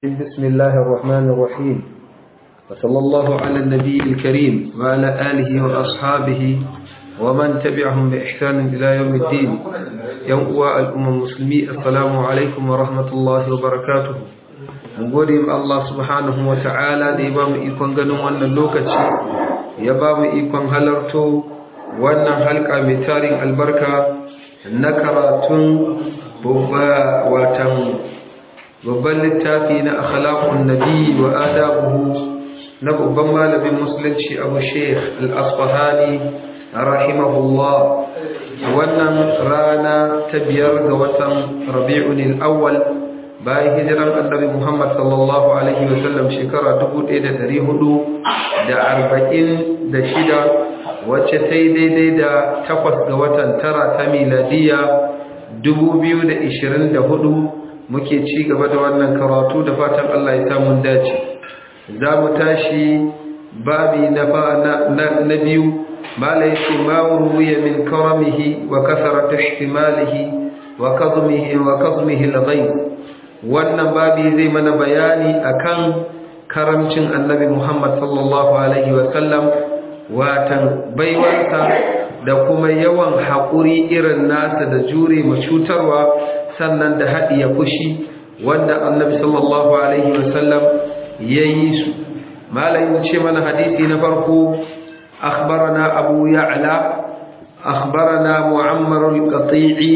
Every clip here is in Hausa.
بسم الله الرحمن الرحيم وصلى الله على النبي الكريم وعلى آله وأصحابه ومن تبعهم بإحسان إلى يوم الدين يوم الأمم المسلمين السلام عليكم ورحمة الله وبركاته gode ma Allah subhanahu wa ta'ala da ya ba mu ikon ganin wannan lokaci ya ba mu ikon halarto wannan halka mai tarin albarka na karatun watan babban littafi na akhlaqun nabi wa adabuhu na babban malamin musulunci abu sheikh al-asfahani rahimahullah wannan rana ta biyar ga watan rabi'un al-awwal bayan hijiran annabi muhammad sallallahu alaihi wa sallam shekara 1446 wacce ta yi daidai da takwas ga watan tara ta miladiya 2024 muke ci gaba da wannan karatu da fatan Allah ya samu dace za mu tashi babi na biyu mala yake ma ruwiya min karamihi wa kasarata ihtimalihi wa kazmihi wa kazmihi al-ghayb wannan babi zai mana bayani akan karamcin annabi Muhammad sallallahu alaihi wa sallam watan baiwarsa da kuma yawan haƙuri irin nasa da jure ma cutarwa sannan da haɗiye fushi wanda annabi sallallahu alaihi wasallam ya yi su malayin ce mana hadisi na farko akhbarana abu ya'la akhbarana mu'ammar al-qati'i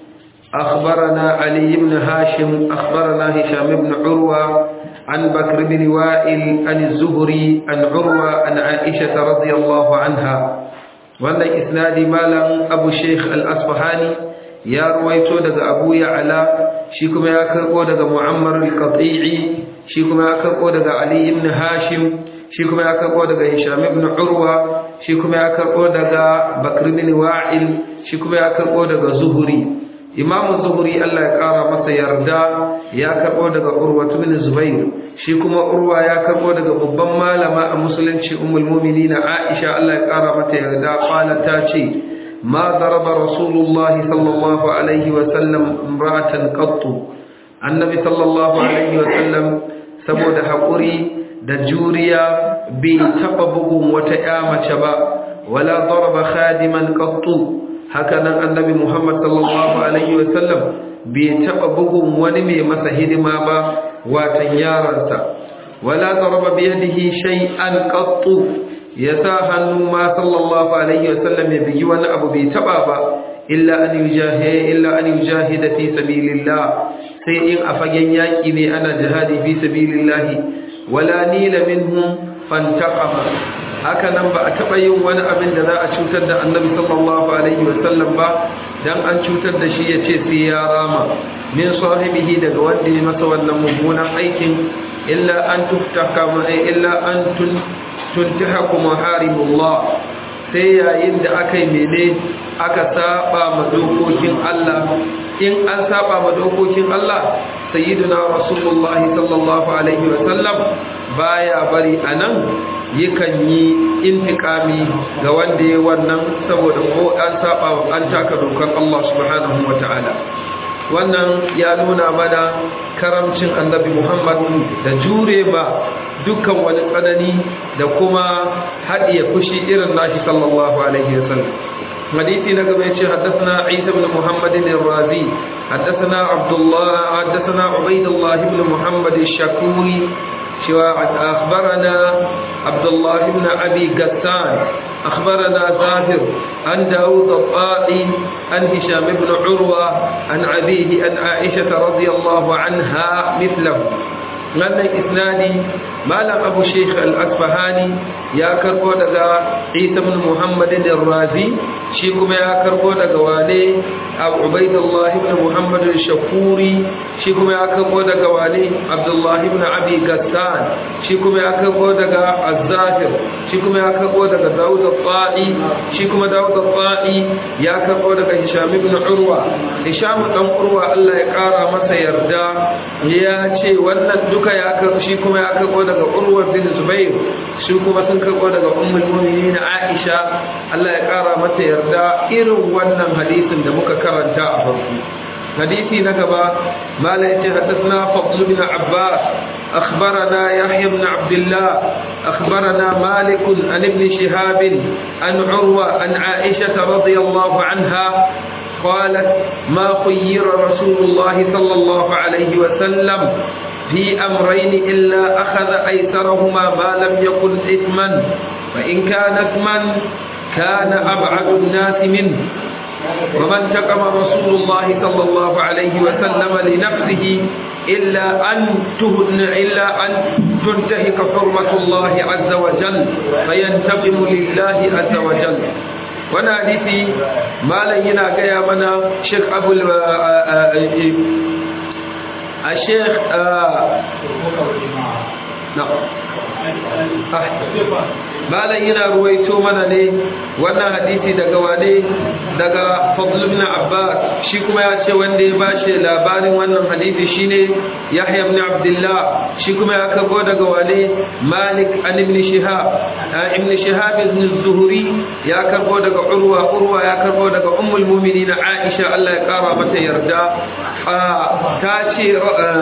akhbarana ali ibn hashim akhbarana hisham ibn urwa عن بكر بن وائل عن الزهري عن عروة عن عائشة رضي الله عنها وأن إسناد مالا أبو الشيخ الأصفهاني ya ruwaito daga abu ya'ala shi kuma ya karbo daga mu'ammar al-qati'i shi kuma ya karbo daga ali ibn hashim shi kuma ya karbo daga hisham ibn urwa shi kuma ya karbo daga bakr ibn wa'il shi kuma ya karbo daga zuhuri imam zuhuri Allah ya kara masa yarda ya karbo daga urwa ibn zubair shi kuma urwa ya karbo daga babban malama a musulunci ummul mu'minin aisha Allah ya kara mata yarda qalat ta ce ما ضرب رسول الله صلى الله عليه وسلم امرأة قط النبي صلى الله عليه وسلم سبود حقوري دجوريا بتقبهم وتآمة با ولا ضرب خادما قط هكذا النبي محمد صلى الله عليه وسلم بتقبهم ونمي مسهد ما با وتنيارنسا ولا ضرب بيده شيئا قط ya sa hannu ma sallallahu alaihi wasallam ya bigi wani abu bai taba ba illa an yujahi illa an yujahida fi sabilillah sai in a fagen yaki ne ana jihadi fi sabilillah wala nila minhum fantaqama haka nan ba a taba yin wani abin da za a cutar da annabi sallallahu alaihi wasallam ba dan an cutar da shi yace sai ya rama min sahibihi daga wanda ya masa wannan mummunan aikin illa an tuftaka illa an tun tuntahaku maharimullah sai yayin da aka yi mene aka saba ma dokokin Allah in an saba ma dokokin Allah sayyiduna rasulullahi sallallahu alaihi wa sallam baya bari anan yakan yi intikami ga wanda ya wannan saboda ko an saba an taka dokar Allah subhanahu wa ta'ala wannan ya nuna mana karamcin annabi Muhammad da jure ba dukkan wani tsanani da kuma haɗiye fushi irin nashi sallallahu alaihi wasallam hadisi na gaba yace haddathana Isa ibn Muhammad al-Razi haddathana Abdullah haddathana Ubaydullah ibn Muhammad al-Shakuri cewa akhbarana Abdullah ibn Abi Gassan أخبرنا زاهر عن داود الطائي عن هشام بن عروة عن أبيه عن عائشة رضي الله عنها مثله wannan isnadi malam abu sheikh al-asfahani ya karbo daga isa ibn muhammad al-razi shi kuma ya karbo daga wane abu ubaidullah ibn muhammad al-shakuri shi kuma ya karbo daga wane abdullah ibn abi gassan shi kuma ya karbo daga az-zahir shi kuma ya karbo daga daud al-ta'i shi kuma daud al-ta'i ya karbo daga hisham ibn urwa hisham dan urwa Allah ya kara masa yarda ya ce wannan duka ya karbo shi kuma ya karbo daga urwa bin zubair shi kuma sun karbo daga ummul mu'minin aisha Allah ya kara mata yarda irin wannan hadisin da muka karanta a farko حديثي نكبا ما ليس حدثنا فضل بن عباس أخبرنا يحيى بن عبد الله أخبرنا مالك عن ابن شهاب عن عروة عن عائشة رضي الله عنها قالت ما خير رسول الله صلى الله عليه وسلم في أمرين إلا أخذ أيسرهما ما لم يكن إثما فإن كان إثما كان أبعد الناس منه ومن تقم رسول الله صلى الله عليه وسلم لنفسه إلا أن تهن إلا أن تنتهك حرمة الله عز وجل فينتقم لله عز وجل وانا حديثي ما لينا غيا منا شيخ ابو الشيخ نعم malam yana ruwaito mana ne wannan hadisi daga wane daga fadl ibn abbas shi kuma ya ce wanda ya bashi labarin wannan hadisi shine yahya ibn abdullah shi kuma ya karbo daga wane malik an ibn shihab ibn shihab ibn zuhri ya karbo daga urwa urwa ya karbo daga ummul mu'minin aisha Allah ya kara mata yarda ta ce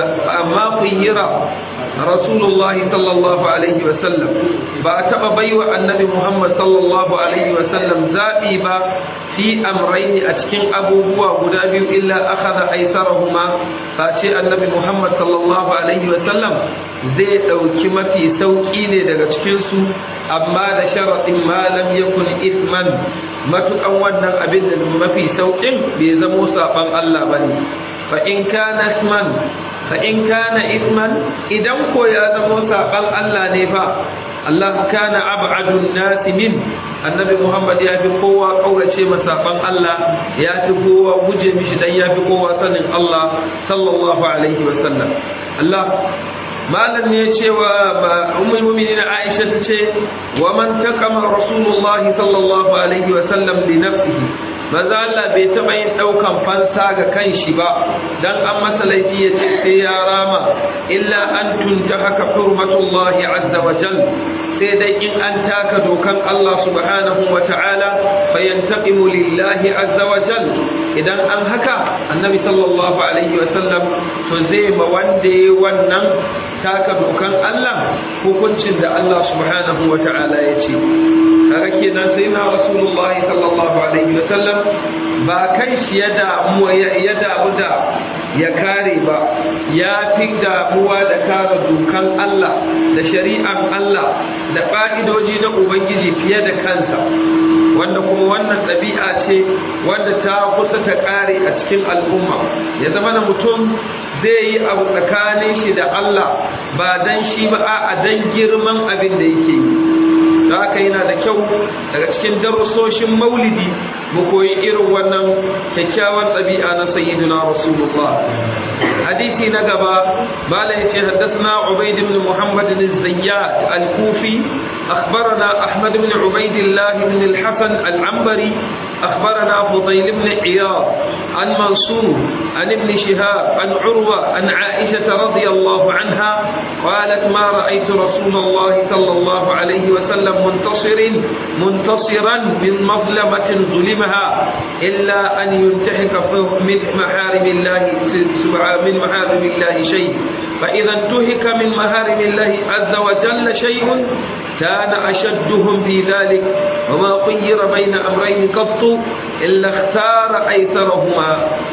amma khuyira rasulullahi sallallahu alaihi wasallam ba a taɓa baiwa annabi muhammad sallallahu alaihi wasallam zaɓi ba fi amraini a cikin abubuwa guda biyu illa akhadha aisarahuma ba ce annabi muhammad sallallahu alaihi wasallam zai ɗauki mafi sauƙi ne daga cikinsu amma da sharaɗin malam yakun isman matuƙan wannan abin da mafi sauƙin bai zamo saɓan allah ba ne fa in kana isman fa in kana isman idan ko ya zamo saban Allah ne fa Allah kana ab'adun nasi min annabi Muhammad ya fi kowa kaurace masaban Allah ya fi kowa guje mishi dan ya fi kowa sanin Allah sallallahu alaihi wasallam Allah malam ne cewa ummul mu'minin Aisha ce wa man taqama rasulullah sallallahu alaihi wasallam li nafsihi maza Allah bai taɓa yin ɗaukan fansa ga kanshi ba dan an masa laifi ya ce sai ya rama illa an tunta haka hurmatullahi azza wa jal sai dai in an taka dokan Allah subhanahu wa ta'ala fa yantaqimu lillahi azza wa jal idan an haka annabi sallallahu alaihi wa sallam to zai ma wanda yayi wannan taka dokan Allah hukuncin da Allah subhanahu wa ta'ala ya ce kaga kenan sai na rasulullahi sallallahu alaihi wa sallam ba kan shi ya damu ya damu da ya kare ba ya fi damuwa da kare dokan Allah da shari'an Allah da ƙa'idoji na Ubangiji fiye da kansa wanda kuma wannan ɗabi'a ce wanda ta kusa ta ƙare a cikin al'umma ya zama da mutum zai yi abu tsakanin shi da Allah ba dan shi ba a dan girman abin da yake yi da haka yana da kyau daga cikin darussoshin maulidi mu koyi irin wannan kyakkyawan ɗabi'a na sayyiduna rasulullah hadisi na gaba mala yace haddathana ubayd ibn muhammad az-zayyad al-kufi akhbarana ahmad ibn ubaydillah ibn al-hasan al-anbari akhbarana fudayl ibn iyad عن منصور عن ابن شهاب عن عروة عن عائشة رضي الله عنها قالت ما رأيت رسول الله صلى الله عليه وسلم منتصر منتصرا من مظلمة ظلمها إلا أن ينتهك من محارم الله من محارم الله شيء فإذا انتهك من محارم الله عز وجل شيء كان أشدهم في ذلك وما خير بين أمرين قط إلا اختار أيسرهما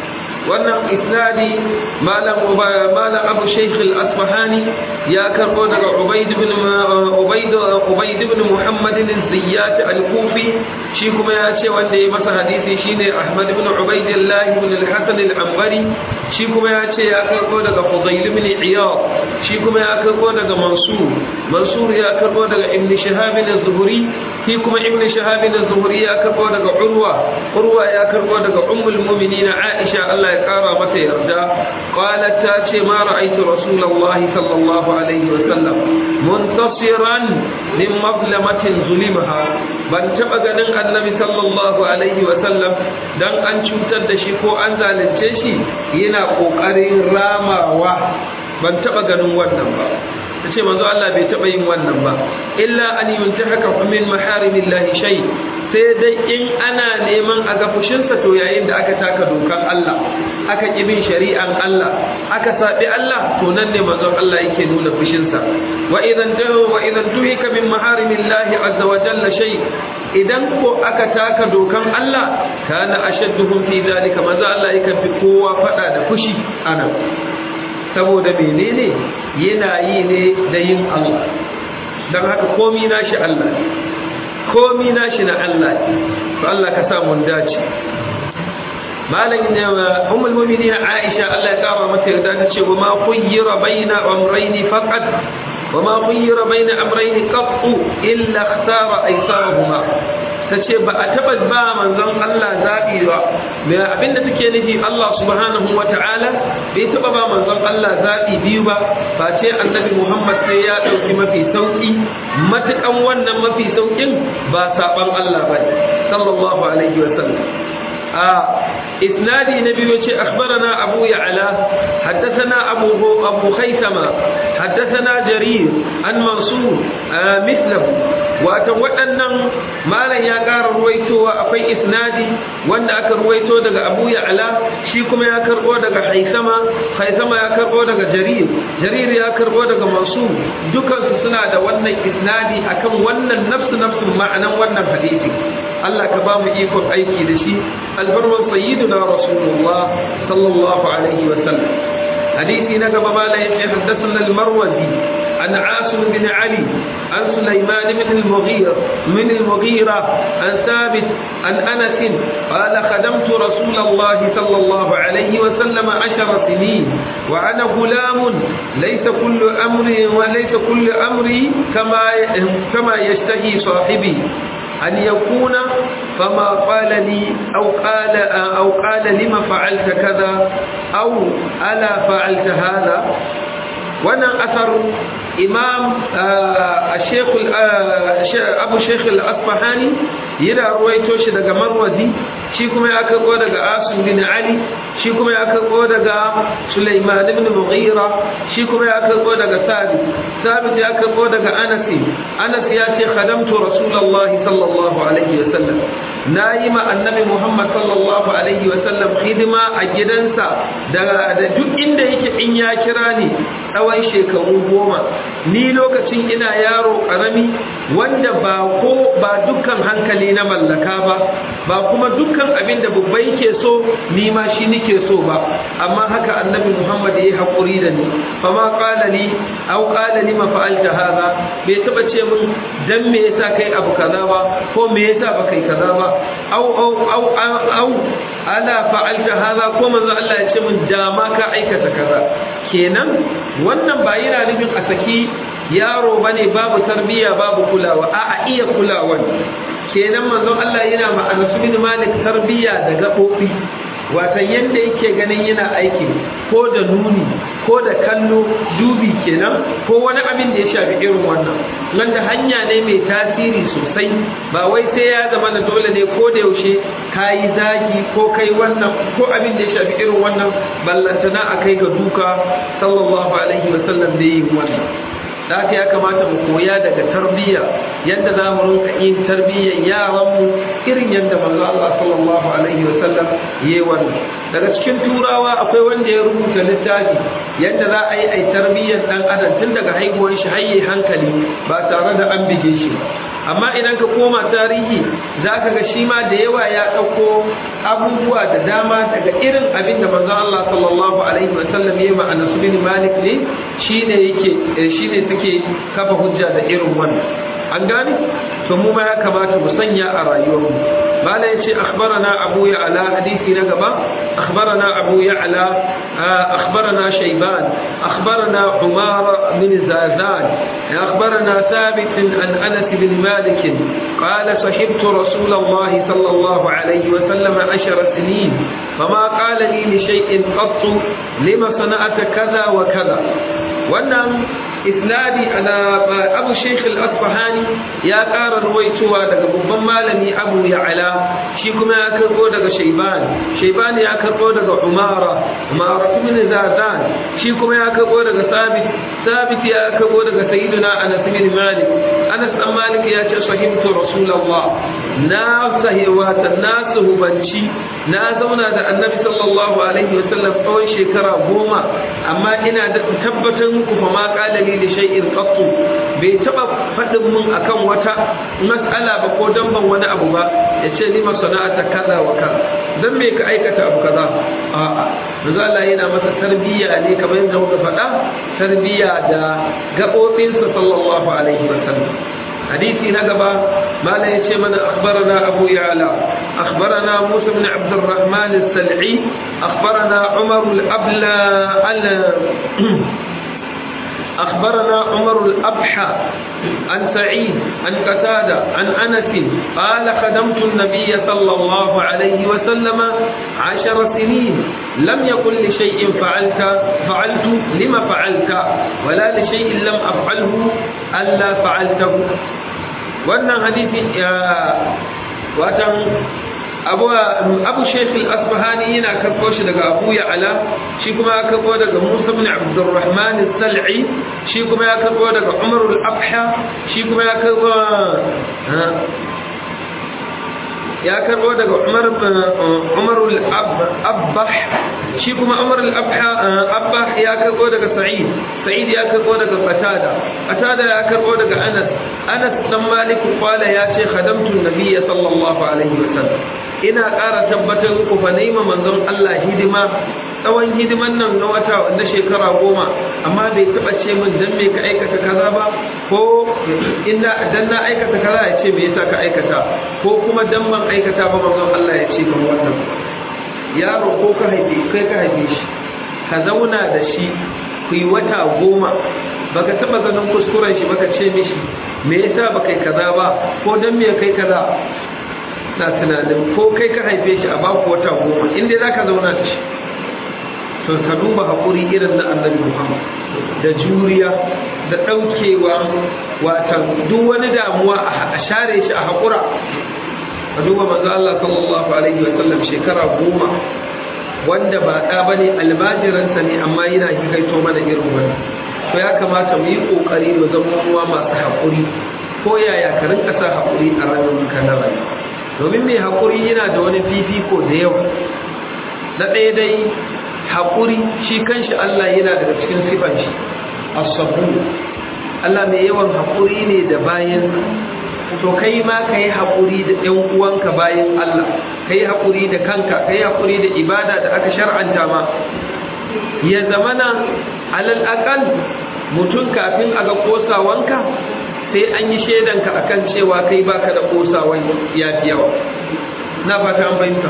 wannan isnadi malam malam abu shaykh al-asfahani ya karbo daga ubayd ibn ubayd ubayd ibn muhammad al-ziyyat al-kufi shi kuma ya ce wanda ya masa hadisi shine ahmad ibn ubaydillah ibn al-hasan al-anbari shi kuma ya ce ya karbo daga fudayl ibn iyad shi kuma ya karbo daga mansur mansur ya karbo daga ibn shihab az-zuhri shi kuma ibn shihab az-zuhri ya karbo daga urwa urwa ya karbo daga ummul mu'minin aisha Allah ya kara mata yarda qalat ta ce ma ra'aytu rasulullahi sallallahu alaihi wasallam muntasiran min mazlamatin zulimaha ban taba ganin annabi sallallahu alaihi wasallam dan an cutar da shi ko an zalunce shi yana kokarin ramawa ban taba ganin wannan ba ta ce manzo Allah bai taɓa yin wannan ba illa an yuntahaka min maharimillahi shay sai dai in ana neman a ga fushinsa to yayin da aka taka dokan Allah aka ƙi bin shari'an Allah aka saɓi Allah to nan ne manzon Allah yake nuna fushinsa wa idan wa idan tuhika min maharimillahi azza wa jalla shay idan ko aka taka dokan Allah kana ashadduhum fi zalika manzo Allah yake fi kowa fada da fushi anan saboda menene yana yi ne da yin Allah dan haka komi nashi Allah komi nashi na Allah to Allah ka sa mun dace malam ne ummul mu'minin Aisha Allah ya kara mata yarda ta ce wa ma khayyira baina amrayni faqat wa ma khayyira baina amrayni qattu illa ikhtara aysarahuma tace ba a taba ba manzon Allah zabi ba me abinda take nufi Allah subhanahu wata'ala bai taba ba manzon Allah zabi biyu ba face annabi Muhammad sai ya dauki mafi sauki matukan wannan mafi saukin ba saban Allah ba sallallahu alaihi wasallam إسنادي نبي أخبرنا أبو يعلى حدثنا أبو, أبو خيثمة حدثنا جرير عن منصور آه مثله وأتوأنا ما لن يقار رويتو أفي إسنادي وأن أكر رويتو دقى أبو يعلى شيكم يكر دقى خيثمة خيثمة يكر دقى جرير جرير يكر دقى منصور دكا سنة وأن إسنادي أكم وأن نفس نفس معنى وأن حديثي Allah ka ba mu ikon aiki da shi albarman sayyiduna rasulullah sallallahu alaihi wa sallam hadisi na gaba mala yace haddathana al-marwazi an asim bin ali an sulaiman bin al-mughira min al-mughira an thabit an anas qala khadamtu rasulullah sallallahu alaihi wa sallam 10 sinin wa ana gulam laysa kullu amri wa laysa kullu amri kama kama yashtahi sahibi أن يكون فما قال لي أو قال أو قال لما فعلت كذا أو ألا فعلت هذا وانا أثر إمام الشيخ أبو الشيخ الأصفهاني يرى رويتو شي daga Marwazi shi kuma ya karbo daga Asim bin Ali shi kuma ya karbo daga Sulaiman ibn Mughira shi kuma ya karbo daga Sabit Sabit ya karbo daga Anas Anas ya ce khadamtu Rasulullah sallallahu alaihi wasallam nayi ma annabi Muhammad sallallahu alaihi wasallam hidima a gidansa da duk inda yake in ya kira ni tsawon shekaru goma ni lokacin ina yaro karami wanda ba ko ba dukkan hankali na mallaka ba ba kuma dukkan abin da babbai ke so ni ma shi nike so ba amma haka annabi Muhammad yayi hakuri da ni fa ma qala li aw qala li ma fa'alta hadha bai taba ce mun dan me yasa kai abu kaza ba ko me yasa ba kai kaza ba aw aw aw aw ala fa'alta hadha ko manzo Allah ya ce mun da ma ka aikata kaza kenan wannan ba yana nufin a saki yaro bane babu tarbiyya babu kulawa a'a iya kulawa kenan manzon Allah yana ma Anas bin Malik tarbiyya da gabobi wata yanda yake ganin yana aiki ko da nuni ko da kallo dubi kenan ko wani abin da ya shafi irin wannan wanda hanya ne mai tasiri sosai ba wai sai ya zama na dole ne ko da yaushe kayi zagi ko kai wannan ko abin da ya shafi irin wannan ballantana a kai ga duka sallallahu alaihi wasallam da yin wannan da haka ya kamata mu koya daga tarbiyya yadda za mu rinka yin tarbiyyar yaranmu irin yadda manzo Allah sallallahu alaihi wasallam yayi wannan daga cikin turawa akwai wanda ya rubuta littafi yadda za a yi ai tarbiyyar dan adam tun daga haihuwar shi har hankali ba tare da an bige shi amma idan ka koma tarihi za ka ga shi ma da yawa ya ɗauko abubuwa da dama daga irin abin da manzo Allah sallallahu alaihi wasallam ya yi ma'ana su bin malik ne shine yake shine suke kafa hujja da irin wannan an gane to mu ma ya kamata mu sanya a rayuwarmu mala yace akhbarana abu ya'la hadisi na gaba akhbarana abu ya'la akhbarana shayban akhbarana umar bin zazan akhbarana thabit an anas bin malik قال صحبت رسول الله صلى الله عليه وسلم عشر سنين فما قال لي لشيء قط لما صنعت كذا وكذا wannan isnadi ana abu sheikh al-asfahani ya ƙara ruwaitowa daga babban malami abu ya'ala shi kuma ya karbo daga shaiban shaiban ya karbo daga umara umara ibn zazan shi kuma ya karbo daga sabit sabit ya karbo daga sayyiduna anas bin malik Anas dan Malik ya ce sahibtu Rasulullah na sahiwata na suhubanci na zauna da Annabi sallallahu alaihi wasallam tsawon shekara goma amma ina da tabbatar muku fa ma qala li li shay'in qattu bai taba fadin mun akan wata mas'ala ba ko dan ban wani abu ba yace ni masana'ata kaza wa kaza dan me ka aikata abu kaza a'a manzo Allah yana masa tarbiyya ne kamar yadda muka faɗa tarbiyya da gaɓoɓinsa sallallahu alaihi wasallam حديثي نقبة ما لا يتمنى أخبرنا أبو يعلى أخبرنا موسى بن عبد الرحمن السلعي أخبرنا عمر الأبلى أخبرنا عمر الأبحى عن سعيد عن قتادة عن أنس قال خدمت النبي صلى الله عليه وسلم عشر سنين لم يقل لشيء فعلت فعلت لما فعلت ولا لشيء لم أفعله ألا فعلته وأن حديث وأتم abu abu shekul asbahani yana karko shi daga abu ya'ala shi kuma ya karko daga musa bin abdurrahman sal'i shi kuma ya karko daga umar al-abha shi kuma ya karko ya karbo daga umar umar al-abbah shi kuma umar al-abbah ya karbo daga sa'id sa'id ya karbo daga qatada qatada ya karbo daga anas anas dan malik qala ya ce khadamtu an-nabiy sallallahu alaihi wasallam ina ƙara tabbatar muku fa naima manzon Allah hidima tsawon hidiman nan na wata na shekara goma amma bai taɓa ce min dan me ka aikata kaza ba ko inda dan na aikata kaza ya ce me yasa ka aikata ko kuma dan ban aikata ba manzon Allah ya ce kan wannan yaro ko ka haife kai ka haife shi ka zauna da shi ku yi wata goma baka taba ganin kuskuren shi baka ce mishi me yasa baka yi kaza ba ko dan me kai kaza na tunanin ko kai ka haife shi a baku wata goma inda za ka zauna da shi to ka duba haƙuri irin na annabi muhammad da juriya da ɗaukewa watan duk wani damuwa a share shi a haƙura ka duba manzo Allah sallallahu alaihi wa sallam shekara goma wanda ba ɗa ba ne almajiransa ne amma yana hikaito mana irin wani to ya kamata mu yi ƙoƙari mu zama ruwa masu haƙuri ko yaya ka rinka sa haƙuri a rayuwar ka na rayuwa domin mai haƙuri yana da wani fifiko da yawa na ɗaya dai haƙuri shi kanshi Allah yana daga cikin sifan shi asabu Allah mai yawan haƙuri ne da bayan to kai ma ka yi haƙuri da ɗan uwanka bayan Allah ka yi haƙuri da kanka ka yi haƙuri da ibada da aka shar'anta ma ya zamana alal aƙal mutum kafin a ga ƙosawanka sai an yi shaidanka a kan cewa kai baka da kosawan ya fi yawa na fata an fahimta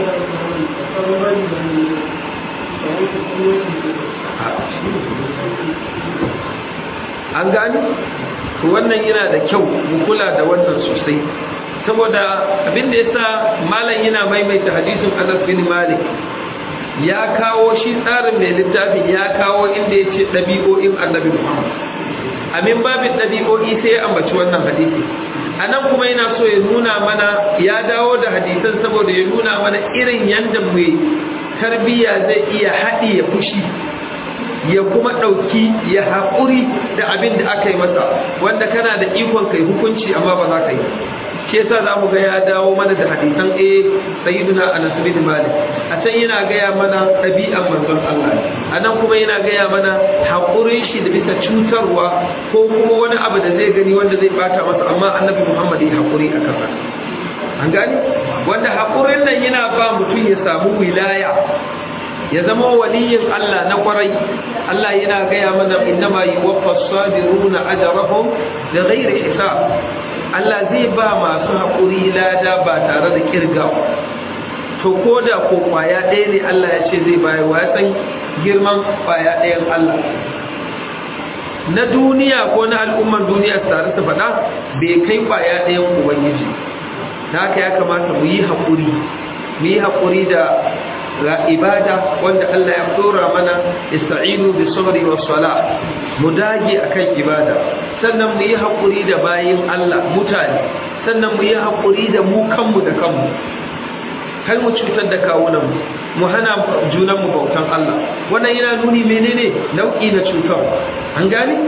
an gani to wannan yana da kyau mu kula da wannan sosai saboda abin da yasa malam yana maimaita hadisin Anas bin Malik ya kawo shi tsarin mai littafin ya kawo inda ya ce ɗabi'o'in annabi Muhammad amin babin ɗabi'o'i sai ya ambaci wannan hadisi a nan kuma yana so ya nuna mana ya dawo da hadisan saboda ya nuna mana irin yadda mai tarbiyya zai iya haɗi ya fushi ya kuma ɗauki ya haƙuri da abin da aka yi masa wanda kana da ikon kai hukunci amma ba za ka yi shi yasa za mu ga ya dawo mana da hadisan a sayyiduna anas bin malik a can yana gaya mana ɗabi'an manzon Allah a nan kuma yana gaya mana haƙurin shi da bisa cutarwa ko kuma wani abu da zai gani wanda zai bata masa amma annabi muhammad ya haƙuri a kan an gani wanda haƙurin nan yana ba mutum ya samu wilaya ya zama waliyin Allah na kwarai Allah yana gaya mana innama yuwaffa as-sabiruna ajrahum bighairi hisab Allah zai ba masu haƙuri lada ba tare da kirgawa to ko da ko kwaya ɗaya ne Allah ya ce zai bayar wa san girman kwaya ɗayan Allah na duniya ko na al'umman duniya tare su faɗa bai kai kwaya ɗayan ubangiji da haka ya kamata mu yi haƙuri mu yi haƙuri da ga ibada wanda Allah ya dora mana ista'inu bis sabri was sala mu dage akan ibada sannan mu yi hakuri da bayin Allah mutane sannan mu yi hakuri da mu kanmu da kanmu kai mu cutar da kawunan mu mu hana junan mu bautan Allah wannan yana nuni menene nau'i na cutar an gane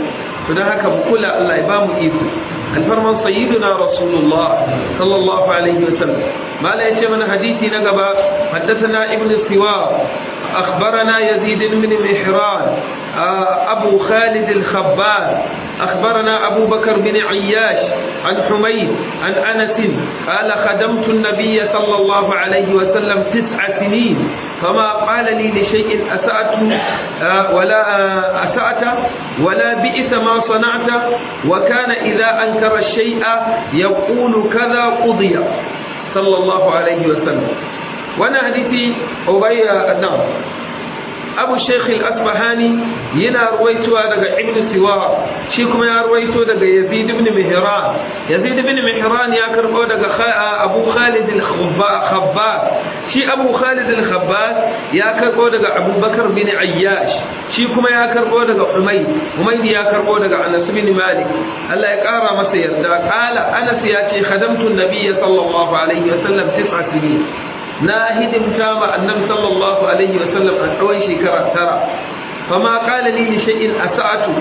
to dan haka mu kula Allah ya ba mu iko alfarman sayyiduna rasulullah sallallahu alaihi wasallam mala yace mana hadisi na gaba haddathana ibnu siwa أخبرنا يزيد بن محران أبو خالد الخباز أخبرنا أبو بكر بن عياش عن حميد عن أنس قال خدمت النبي صلى الله عليه وسلم تسع سنين فما قال لي لشيء أسأت ولا أسأت ولا بئس ما صنعت وكان إذا أنكر الشيء يقول كذا قضي صلى الله عليه وسلم وانا حديثي أبي نعم abu sheikh al-asbahani yana ruwaitowa daga ibn siwa shi kuma ya ruwaito daga yazid ibn mihran yazid ibn mihran ya karbo daga abu khalid al-khabbas shi abu khalid al-khabbas ya karbo daga abu bakar bin ayyash shi kuma ya karbo daga umayd umayd ya karbo daga anas bin malik Allah ya kara masa yarda qala anas ya ce khadamtu an-nabiy sallallahu alaihi wasallam tis'a sinin na hidimta ma annabi sallallahu alaihi wa sallam a tsawon shekara tara fama qala li shay'in asa'atu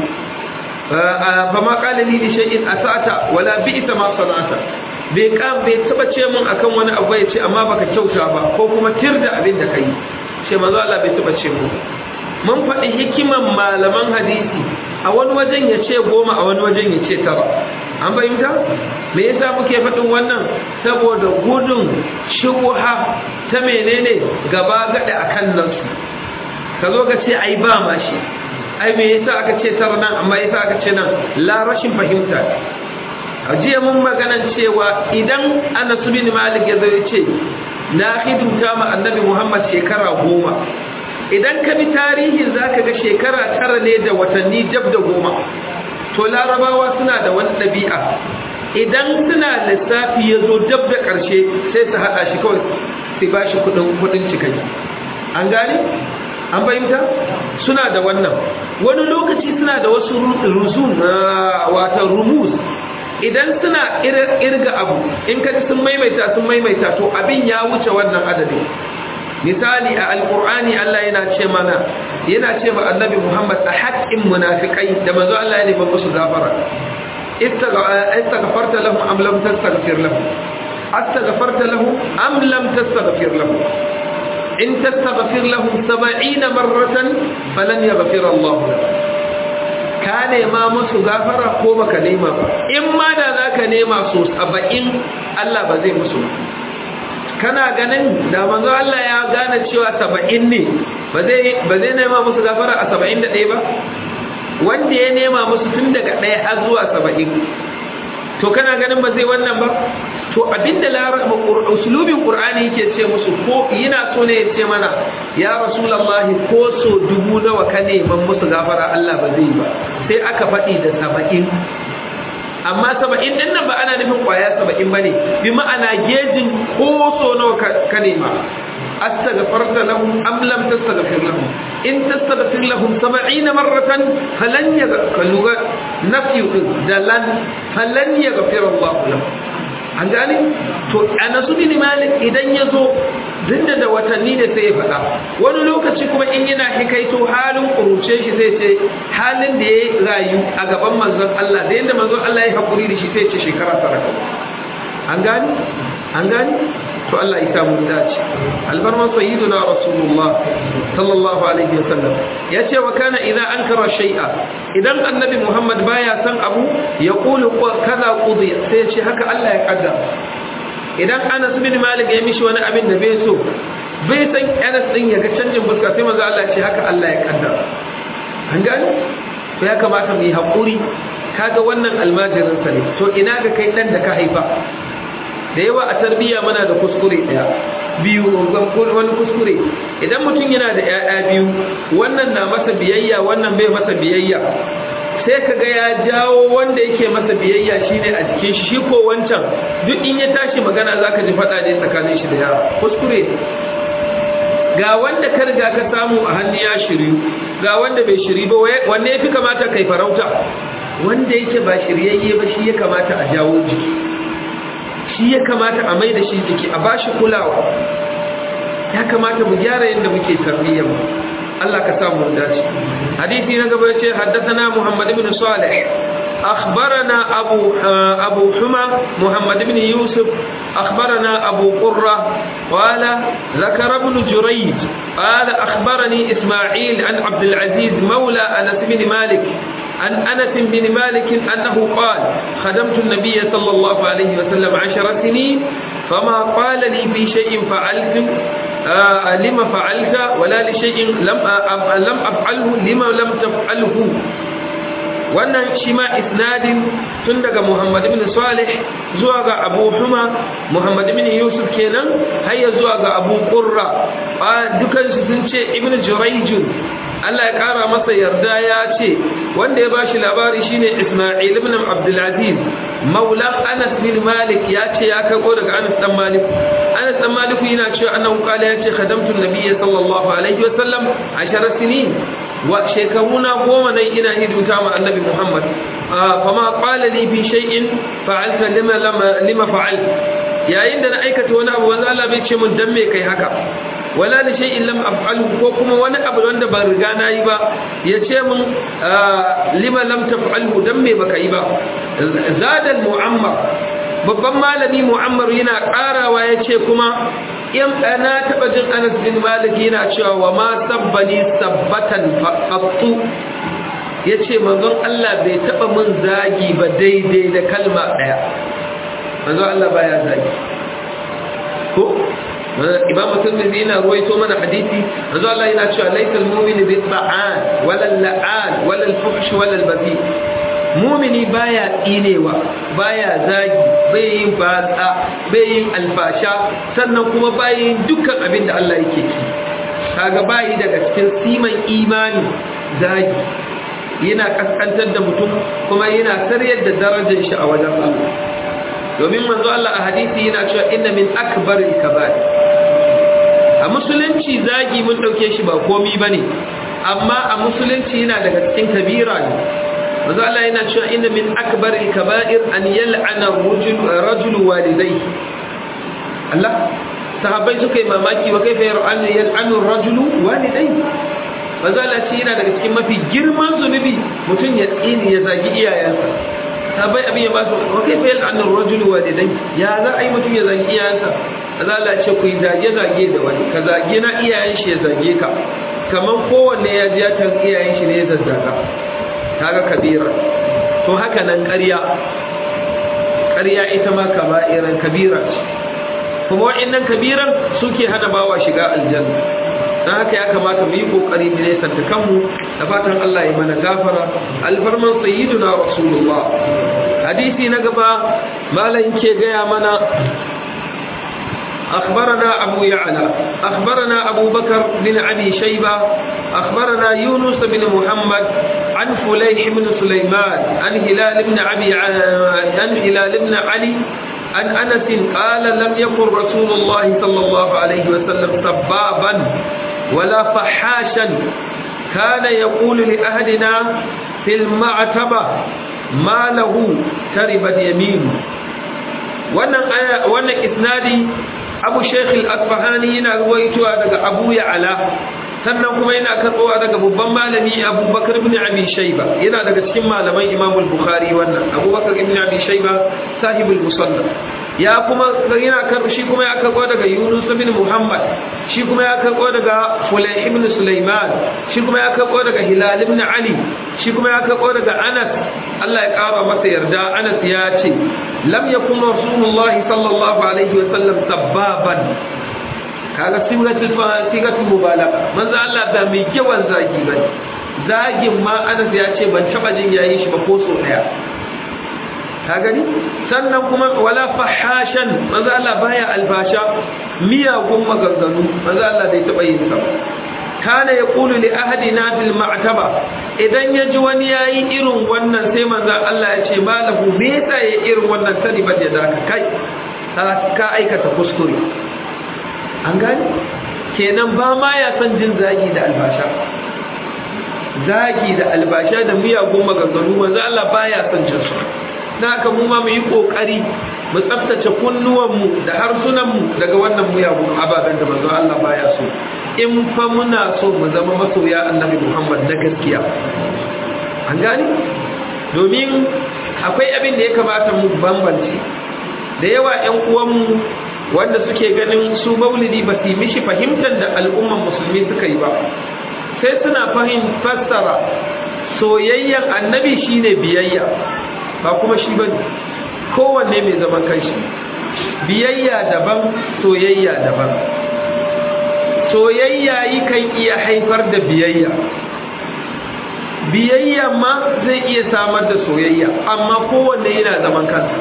fama qala li shay'in asa'ata wala bi'sa ma sana'ata bai kan bai taba ce mun akan wani abu ya ce amma baka kyauta ba ko kuma tirda abin da kai ce manzo Allah bai taba ce mun mun faɗi hikiman malaman hadisi a wani wajen ya ce goma a wani wajen ya ce tara an fahimta me yasa muke faɗin wannan saboda gudun shubuha ta menene gaba gada akan nan su ka zo ka ce ai ba ma shi ai me yasa aka ce tara nan amma yasa aka ce nan la rashin fahimta a jiya mun maganan cewa idan Anas bin Malik ya zo ya ce na hidimta ma Annabi Muhammad shekara goma idan ka bi tarihin zaka ga shekara tara ne da watanni jab da goma to larabawa suna da wani ɗabi'a idan suna lissafi ya zo dab da ƙarshe sai su haɗa shi kawai su ba shi kuɗin cikaki an gane an fahimta suna da wannan wani lokaci suna da wasu rusun wata rumus idan suna irga abu in kaji sun maimaita sun maimaita to abin ya wuce wannan adadin misali a alkur'ani Allah yana ce mana yana ce ma annabi Muhammad a haƙƙin munafikai da manzo Allah ya nemi musu gafara istaghfarta lahum am lam tastaghfir lahum astaghfarta lahum am lam tastaghfir lahum in tastaghfir lahum 70 marratan falan yaghfir Allah lahum ka nema musu gafara ko baka nema ba in ma da zaka nema so 70 Allah ba zai musu kana ganin da manzo Allah ya gane cewa 70 ne ba zai ba zai nema musu gafara a 71 ba wanda ya nema musu tun daga 1 har zuwa 70 to kana ganin ba zai wannan ba to abinda larabin usulubin qur'ani yake ce musu ko yana so ne ya ce mana ya rasulullahi ko so dubu nawa ka neman musu gafara Allah ba zai ba sai aka faɗi da 70 amma saba'in din nan ba ana nufin kwaya saba'in ba ne bi ma'ana gejin ko so nawa ka nema astaghfarta lahum am lam tastaghfir lahum in tastaghfir lahum 70 marratan falan yaghfir nafi dalan falan yaghfir Allah lahum an gane to anasu bin malik idan yazo dinda da watanni ne sai ya faɗa wani lokaci kuma in yana hikaito halin kuruce shi zai ce halin da ya rayu a gaban manzon Allah da yadda manzon Allah ya haƙuri da shi sai ce shekara tara an gani an gani to Allah ya samu dace albarman sayyiduna rasulullah sallallahu alaihi wasallam ya ce wa kana idan ankara shay'a idan annabi muhammad baya san abu ya qulu kaza qudi sai ya ce haka Allah ya kaddara idan Anas bin Malik ya mishi wani abin da bai so bai san Anas din ya ga canjin fuska sai manzo Allah ce haka Allah ya kaddara an gani to ya kamata mu yi hakuri kaga wannan almajirin sa ne to ina ga kai dan da ka haifa da yawa a tarbiyya muna da kuskure daya biyu wani kuskure idan mutum yana da 'ya'ya biyu wannan na masa biyayya wannan bai masa biyayya sai ka ga ya jawo wanda yake masa biyayya shine a jikin shi shi ko wancan duk in ya tashi magana zaka ji fada ne tsakanin shi da yara kuskure ga wanda ka riga ka samu a hannu ya shiryu ga wanda bai shiri ba wanne yafi kamata kai farauta wanda yake ba shiryayye ba shi ya kamata a jawo jiki shi ya kamata a mai da shi jiki a bashi kulawa ya kamata mu gyara yadda muke tarbiyyar mu Allah ka samu dace hadisi na gaba yace haddathana Muhammad ibn Salih أخبرنا أبو أبو حمى محمد بن يوسف أخبرنا أبو قرة قال ذكر ابن جريج قال أخبرني إسماعيل عن عبد العزيز مولى أنس بن مالك عن أنس بن مالك أنه قال خدمت النبي صلى الله عليه وسلم عشر سنين فما قال لي في شيء فعلت آه لما فعلت ولا لشيء لم آه لم أفعله لما لم تفعله wannan shi ma isnadin tun daga Muhammad ibn Salih zuwa ga Abu Huma Muhammad ibn Yusuf kenan har ya zuwa ga Abu Qurra dukan su sun ce Ibn Jurayj Allah ya kara masa yarda ya ce wanda ya bashi labari shine Isma'il ibn Abdul Aziz Maula Anas bin Malik ya ce ya kago daga Anas dan Malik Anas dan Malik yana cewa annahu qala ya ce khadamtu an-nabiy sallallahu alaihi wa sallam 10 sinin wa shekaruna goma nan ina hidimta ma annabi Muhammad fama qala li fi shay'in fa'alta lima lima fa'al yayin da na aikata wani abu wanda Allah bai ce mun dan me kai haka wala li shay'in lam af'alhu ko kuma wani abu wanda ban riga na yi ba ya ce mun lima lam taf'alhu dan me baka yi ba zadal mu'ammar babban malami mu'ammar yana karawa ya ce kuma in na taɓa jin anas bin malik yana cewa wa ma sabbani sabbatan fattu ya ce manzon Allah bai taɓa mun zagi ba daidai da kalma ɗaya manzon Allah baya zagi ko imam tirmidhi yana ruwaito mana hadisi manzon Allah yana cewa laysal mu'minu bi ta'an wala la'an wala al-fuhsh wala al-bazi mumini baya tsinewa baya zagi bai yin batsa bai yin alfasha sannan kuma bai yin dukkan abin da Allah yake ki kaga bayi daga cikin siman imani zagi yana kaskantar da mutum kuma yana saryar da darajar shi a wajen Allah domin manzo Allah a hadisi yana cewa inna min akbaril kaba'ir a musulunci zagi mun dauke shi ba komi bane amma a musulunci yana daga cikin kabira ne manzo Allah yana cewa inna min akbaril kaba'ir an yal'ana rajul rajul walidayhi Allah sahabbai suka yi mamaki wa kaifa yal'anu rajulu walidayhi manzo Allah ce yana daga cikin mafi girman zunubi mutum ya tsini ya zagi iyayensa sahabbai abin ya ba su wa kaifa yal'anu rajulu walidayhi ya za a yi mutum ya zagi iyayensa manzo Allah ce ku yi zage zage da wani ka zage na iyayen shi ya zage ka kaman kowanne ya ji ya tan iyayen shi ne ya zazzaga kaga kabira to haka nan ƙarya ƙarya ita ma kaba'iran kabira ce kuma wa'annan kabiran suke hana bawa shiga aljanna dan haka ya kamata mu yi kokari mu ne santa kanmu da fatan Allah ya mana gafara alfarman sayyiduna rasulullah hadisi na gaba malam ke gaya mana أخبرنا أبو يعلى أخبرنا أبو بكر بن أبي شيبة أخبرنا يونس بن محمد عن فليح بن سليمان عن هلال بن أبي عن هلال بن علي عن أنس قال لم يكن رسول الله صلى الله عليه وسلم سبابا ولا فحاشا كان يقول لأهلنا في المعتبة ما له تربت يمينه wannan aya wannan isnadi Abu Sheikh Al-Asfahani yana ruwaitowa daga Abu Ya'la sannan kuma yana karbowa daga babban malami Abu Bakar ibn Abi Shayba yana daga cikin malaman Imam Al-Bukhari wannan Abu Bakar ibn Abi Shayba sahibul musannaf ya kuma yana karbo shi kuma ya karbo daga Yunus ibn Muhammad shi kuma ya karbo daga Fulayh ibn Sulaiman shi kuma ya karbo daga Hilal ibn Ali shi kuma ya karbo daga Anas Allah ya kara masa yarda Anas ya ce lam yakun rasulullah sallallahu alaihi wa sallam sabbaban kaga sigatul sigatul mubalagha manzo Allah ba mai yawan zagi bane zagin ma Anas ya ce ban taba jin yayin shi ba ko so daya ka gani sannan kuma wala fahashan manzo Allah baya albasha miyagun maganganu manzo Allah bai taba yin sa kana yaqulu li ahadina bil ma'taba idan yaji wani yayi irin wannan sai manzo Allah ya ce malahu me yasa ya irin wannan sani ba da ka kai ka aikata kuskure an gani kenan ba ma ya san jin zagi da albasha zagi da albasha da miyagun maganganu manzo Allah baya son jin su na haka mu ma mu yi kokari mu tsaftace kunnuwanmu da harsunanmu daga wannan miyagun ababen da manzo Allah baya so in fa muna so mu zama masoya annabi Muhammad na gaskiya an gani domin akwai abin da ya kamata mu bambance da yawa ƴan uwanmu wanda suke ganin su maulidi ba su mishi fahimtar da al'umman musulmi suka yi ba sai suna fahim fassara soyayyen annabi shine biyayya ba kuma shi bane kowanne mai zaman kanshi biyayya daban soyayya daban soyayya kan iya haifar da biyayya biyayya ma zai iya samar da soyayya amma kowanne yana zaman kansa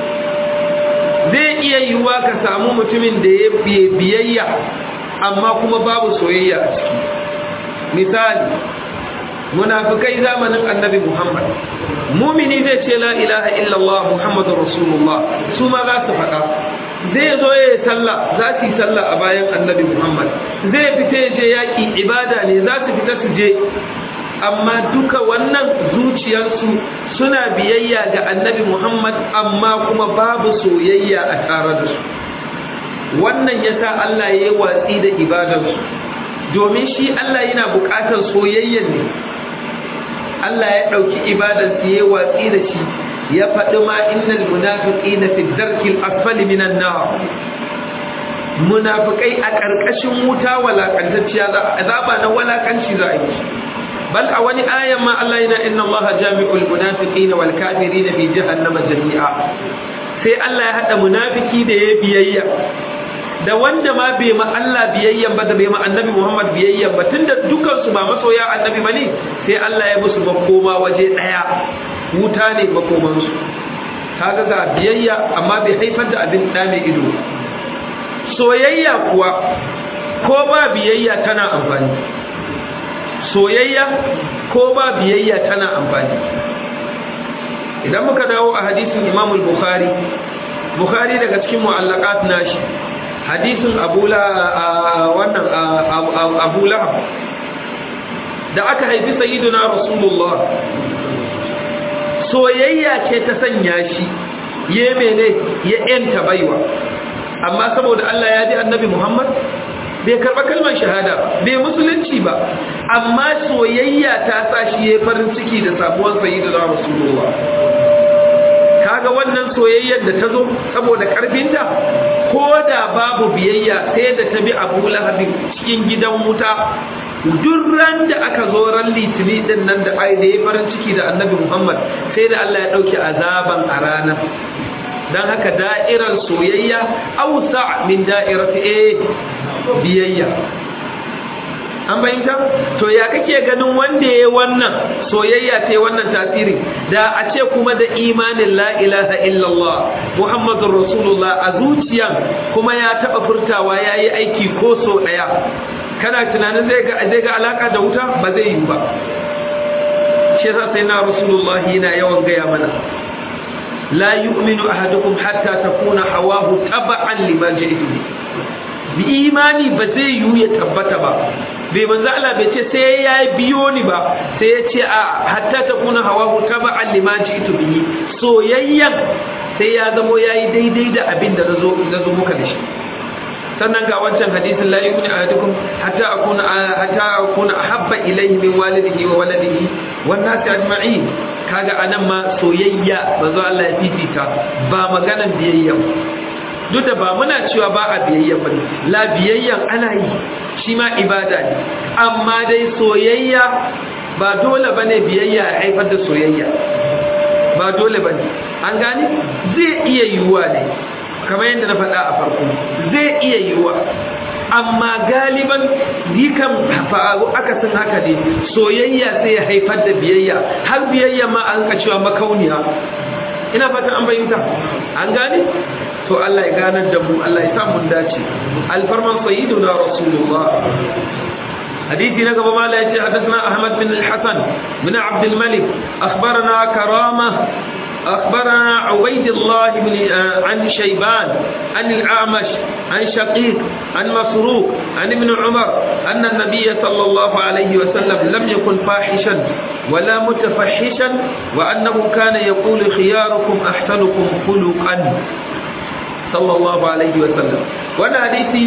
zai iya yiwuwa ka samu mutumin da ya biyayya amma kuma babu soyayya a ciki misali munafikai zamanin annabi muhammad mumini zai ce la ilaha illallah muhammadur rasulullah su ma za su faɗa zai zo ya yi sallah za su yi sallah a bayan annabi muhammad zai fita ya je yaƙi ibada ne za su fita su je amma duka wannan zuciyarsu suna biyayya ga annabi muhammad amma kuma babu soyayya a tare da su wannan yasa allah ya yi watsi da ibadarsu domin shi allah yana buƙatar soyayyan ne Allah ya ɗauki ibadarsu ya watsi da shi ya faɗi ma innal munafiqina fi darkil asfali minan nar munafikai a ƙarƙashin wuta walakantacciya za azaba na walakanci za a yi bal a wani ayan ma Allah yana inna Allah jami'ul munafiqina wal kafirina fi jahannama jami'a sai Allah ya hada munafiki da ya biyayya da wanda ma bai ma Allah biyayyan ba da bai ma annabi Muhammad biyayyan ba tunda dukan su ba masoya annabi bane sai Allah ya musu makoma waje daya wuta ne makoman su kaga ga biyayya amma bai haifar da abin da mai ido soyayya kuwa ko ba biyayya tana amfani soyayya ko ba biyayya tana amfani idan muka dawo a hadisin Imam al-Bukhari Bukhari daga cikin mu'allaqat nashi hadisin abula wannan abu lahab da aka haifi sayyiduna rasulullah soyayya ce ta sanya shi ya mene ya yanta baiwa amma saboda Allah ya ji annabi Muhammad bai karɓa kalmar shahada bai musulunci ba amma soyayya ta sa shi ya farin ciki da sabuwar sayyiduna rasulullah kaga wannan soyayyar da ta zo saboda karfinta ko da babu biyayya sai da ta bi abu lahabin cikin gidan wuta duk ran da aka zo ran litini din nan da ai da ya farin ciki da annabi muhammad sai da allah ya ɗauki azaban a ranar don haka da'irar soyayya ausa min da'irati eh biyayya an bayyanta to ya kake ganin wanda ya wannan soyayya ta wannan tasiri da a ce kuma da imanin la ilaha illallah muhammadur rasulullah a zuciyan kuma ya taba furtawa yayi aiki ko so daya kana tunanin zai ga zai ga alaka da wuta ba zai yi ba shi yasa sai na rasulullah yana yawan gaya mana la yu'minu ahadukum hatta takuna hawahu taba'an lima ji'tu bi imani ba zai yiwu ya tabbata ba bai manzo Allah bai ce sai ya biyo ni ba sai ya ce a hatta ta kuna hawa ta ba allima ji ito bihi soyayyan sai ya zamo yayi daidai da abin da nazo nazo muka da shi sannan ga wancan hadisin la yu'minu ahadukum hatta akuna hatta akuna ahabba ilayhi min walidihi wa waladihi wan nasi ajma'in kaga anan ma soyayya manzo Allah ya fifita ba maganan biyayya duk da ba muna cewa ba a biyayya ba la biyayyan ana yi shi ma ibada ne amma dai soyayya ba dole ba ne biyayya a haifar da soyayya ba dole ba ne an gani zai iya yiwuwa ne kamar yadda na faɗa a farko zai iya yiwuwa amma galiban dikan faru akasin haka ne soyayya sai ya haifar da biyayya har biyayya ma an ka cewa makauniya ina fatan an bayyanta an gane to Allah ya ganar da mu Allah ya sa mun dace alfarman sayyiduna rasulullah حديثي نقب ما لا يتي حدثنا أحمد بن الحسن بن عبد الملك أخبرنا كرامة أخبرنا عبيد الله بن عن شيبان عن الأعمش عن شقيق عن مسروق عن ابن عمر أن النبي صلى الله عليه وسلم لم يكن فاحشا ولا متفحشا وأنه كان يقول خياركم أحسنكم خلقا صلى الله عليه وسلم وانا حديثي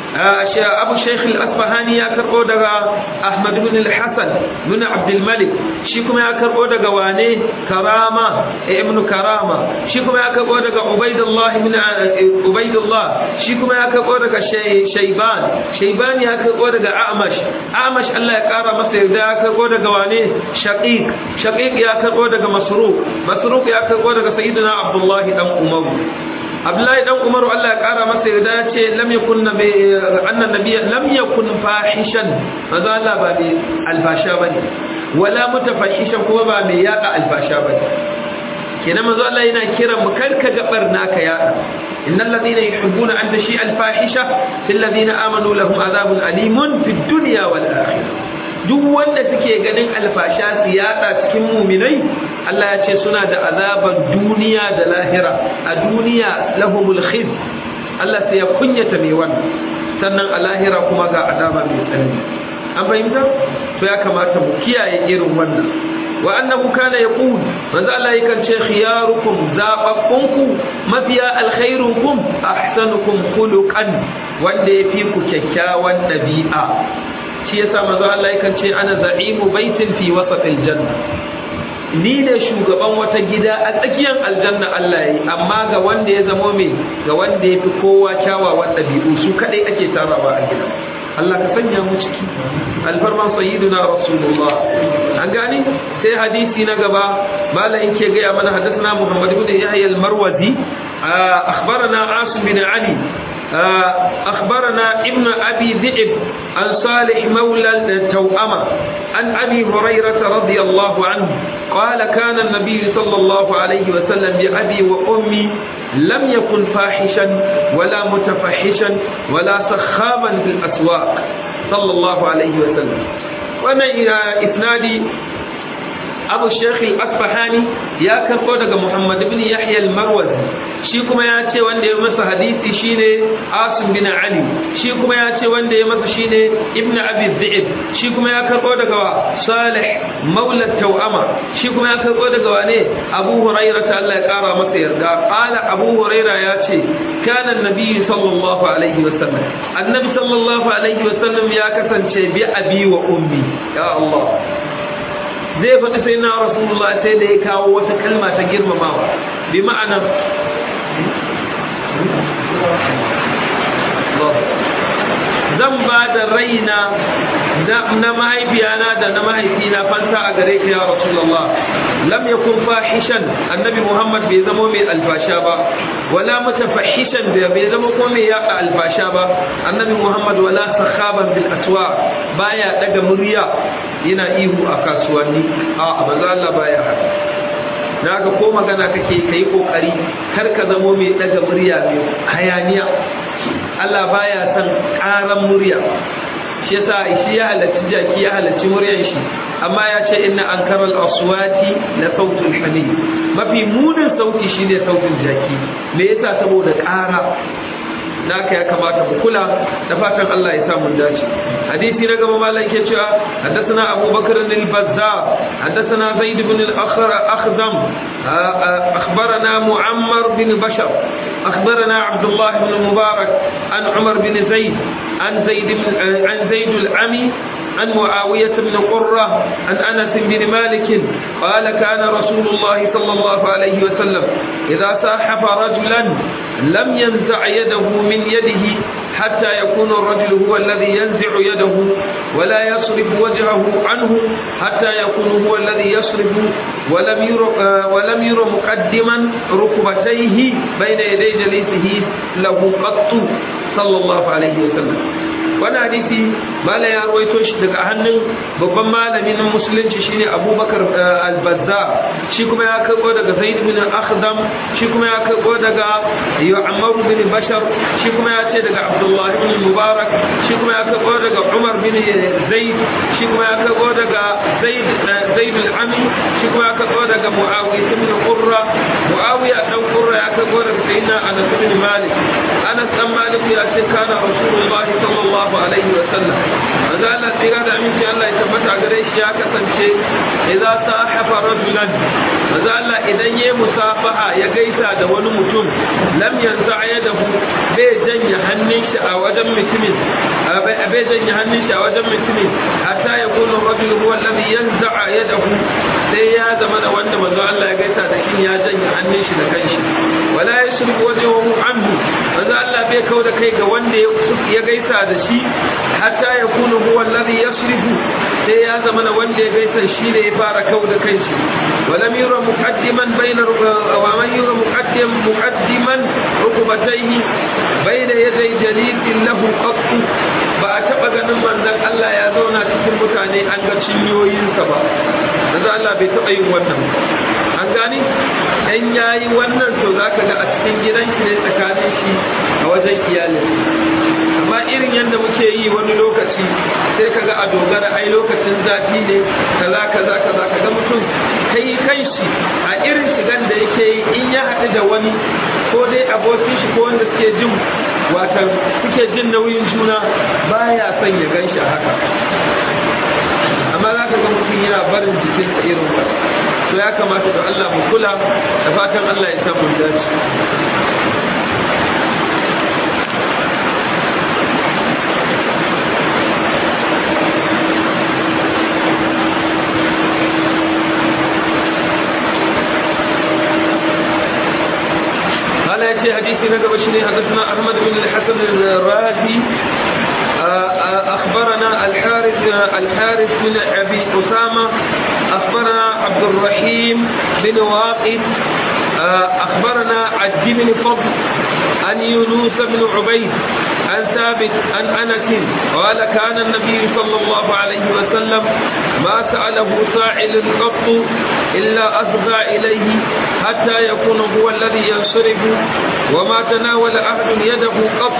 abu shaykh al-asfahani ya karbo daga ahmad ibn al-hasan ibn abd al-malik shi kuma ya karbo daga wane karama ibn karama shi kuma ya karbo daga ubaidullah ibn ubaidullah shi kuma ya karbo daga shayban shayban ya karbo daga amash amash Allah ya kara masa yarda ya karbo daga wane shaqiq shaqiq ya karbo daga masruq masruq ya karbo daga sayyidina abdullah dan umar Abdullahi dan Umaru Allah ya kara masa yarda ya ce lam yakun nabi annan nabiy lam yakun fahishan maza Allah ba mai alfasha bane wala mutafahishan kuma ba mai yada alfasha bane kenan manzo Allah yana kiran mu karka gabar naka yada innal ladina yuhibbuna an tashi alfahisha fil ladina amanu lahum adhabun alimun fid dunya wal akhirah duk wanda suke ganin alfasha su yada cikin muminai Allah ya ce suna da azaban duniya da lahira a duniya lahumul khiz Allah sai ya kunyata mai wannan sannan a lahira kuma ga azaba mai tsanani an fahimta to ya kamata mu kiyaye irin wannan wa annahu kana yaqul manzo Allah yakan ce khiyarukum zababunku mafiya alkhairukum ahsanukum khuluqan wanda yafi ku kyakkyawan dabi'a shi yasa manzo Allah yakan ce ana za'imu baitin fi wasatil janna ni ne shugaban wata gida a tsakiyar aljanna Allah yi amma ga wanda ya zamo mai ga wanda ya fi kowa kyawawan ɗabi'u su kaɗai ake tarawa a gida Allah ka sanya mu ciki alfarman sayyiduna rasulullah an gani sai hadisi na gaba malamin ke gaya mana hadisna Muhammad ibn Yahya al-Marwazi akhbarana Asim bin Ali أخبرنا ابن أبي ذئب عن صالح مولى التوأمة عن أبي هريرة رضي الله عنه قال كان النبي صلى الله عليه وسلم بأبي وأمي لم يكن فاحشا ولا متفحشا ولا سخاما في الأسواق صلى الله عليه وسلم وأنا إسنادي abu shekhi asfahani ya karɓo daga muhammad ibn yahya al-marwazi shi kuma ya ce wanda ya masa hadisi shine asim bin ali shi kuma ya ce wanda ya masa shine ibn abi dhi'ib shi kuma ya karɓo daga salih maula tawama shi kuma ya karɓo daga wane abu hurairah ta Allah ya kara masa yarda qala abu hurairah ya ce kana annabi sallallahu alaihi wasallam annabi sallallahu alaihi wasallam ya kasance bi abi wa ummi ya Allah zai faɗi sai na rasulullah sai da ya kawo wata kalma ta girmamawa bi ma'ana zan ba da raina na mahaifiyana da na mahaifina fanta a gare ka ya rasulullah lam yakun fahishan annabi muhammad bai zama mai alfasha ba wala mutafahishan bai zama ko mai yaɗa alfasha ba annabi muhammad wala sakhaban bil aswa baya daga murya yana ihu a kasuwanni a manzo Allah baya haka naga ko magana kake kai kokari kar ka zamo mai daga murya mai hayaniya Allah baya son karan murya shi yasa shi ya halarci jaki ya halarci muryar shi amma ya ce inna ankaral aswati la sautul hamid mafi munin sauti shine sautin jaki me yasa saboda ƙara naka ya kamata mu kula da fatan Allah ya samu dace hadisi na gaba malam ke cewa haddathana Abu Bakr al-Bazzar haddathana Zaid ibn al-Akhra Akhdam akhbarana Muammar bin Bashar akhbarana Abdullah ibn Mubarak an Umar bin Zaid an Zaid an Zaid al-Ami عن معاوية بن قرة عن أنس بن مالك قال كان رسول الله صلى الله عليه وسلم إذا ساحف رجلا لم ينزع يده من يده حتى يكون الرجل هو الذي ينزع يده ولا يصرف وجهه عنه حتى يكون هو الذي يصرف ولم ير ولم ير مقدما ركبتيه بين يدي جليسه له قط صلى الله عليه وسلم wani hadisi mala ya rawaito shi daga hannun babban malami na musulunci shine abubakar al-bazza shi kuma ya karbo daga zaid bin akhdam shi kuma ya karbo daga yu'ammar bin bashar shi kuma ya ce daga abdullahi bin mubarak shi kuma ya karbo daga umar bin zaid shi kuma ya karbo daga zaid zaid al-ami shi kuma ya karbo daga muawiya bin qurra muawiya dan qurra murra ya kai gore da sayyidina anas bin malik anas dan malik ya ce kana rasulullahi sallallahu alaihi wa sallam manzo Allah tsira da aminci Allah ya tabbata gare shi ya kasance idza sahafa rajulan manzo Allah idan yayi musafaha ya gaisa da wani mutum lam yanzu yadahu bai janye hannun shi a wajen mutumin bai janye hannun shi a wajen mutumin hatta ya kuna rajul huwa alladhi yanza'a yadahu sai ya zama da wanda manzo Allah ya gaisa da shi ya janye hannun shi da kanshi wala yashrubu wajhahu anhu manzo Allah bai kau da kai ga wanda ya gaisa da shi hatta ya kuna huwa alladhi yashribu sai ya zama da wanda ya gaisa shi ne ya fara kau da kanshi ولم يرى مقدما بين ومن يرى مقدم مقدما ركبتيه بين يدي جليس له قط ba a taɓa ganin manzon Allah ya zauna cikin mutane an ga cinyoyinsa ba manzon Allah bai taɓa yin wannan an gani dan yayi wannan to zaka ga a cikin gidan shi ne tsakanin shi a wajen iyalin amma irin yadda muke yi wani lokaci sai kaga a dogara ai lokacin zafi ne kaza kaza kaza kaga mutum kai kanshi a irin shigan da yake yi in ya haɗu da wani ko dai abokin shi ko wanda suke jin watan suke jin nauyin juna baya son ya gan shi haka amma za ka ga mutum yana barin jikinsa irin ba to ya kamata da Allah mu kula da fatan Allah ya samu dace في حديث نقب شني حدثنا أحمد بن الحسن الرازي أخبرنا الحارث الحارث بن أبي أسامة أخبرنا عبد الرحيم بن واقد أخبرنا عد بن فضل عن يونس بن عبيد عن ثابت عن أنس قال كان النبي صلى الله عليه وسلم ما سأله سائل قط إلا أصغى إليه حتى يكون هو الذي ينصرف وما تناول أحد يده قط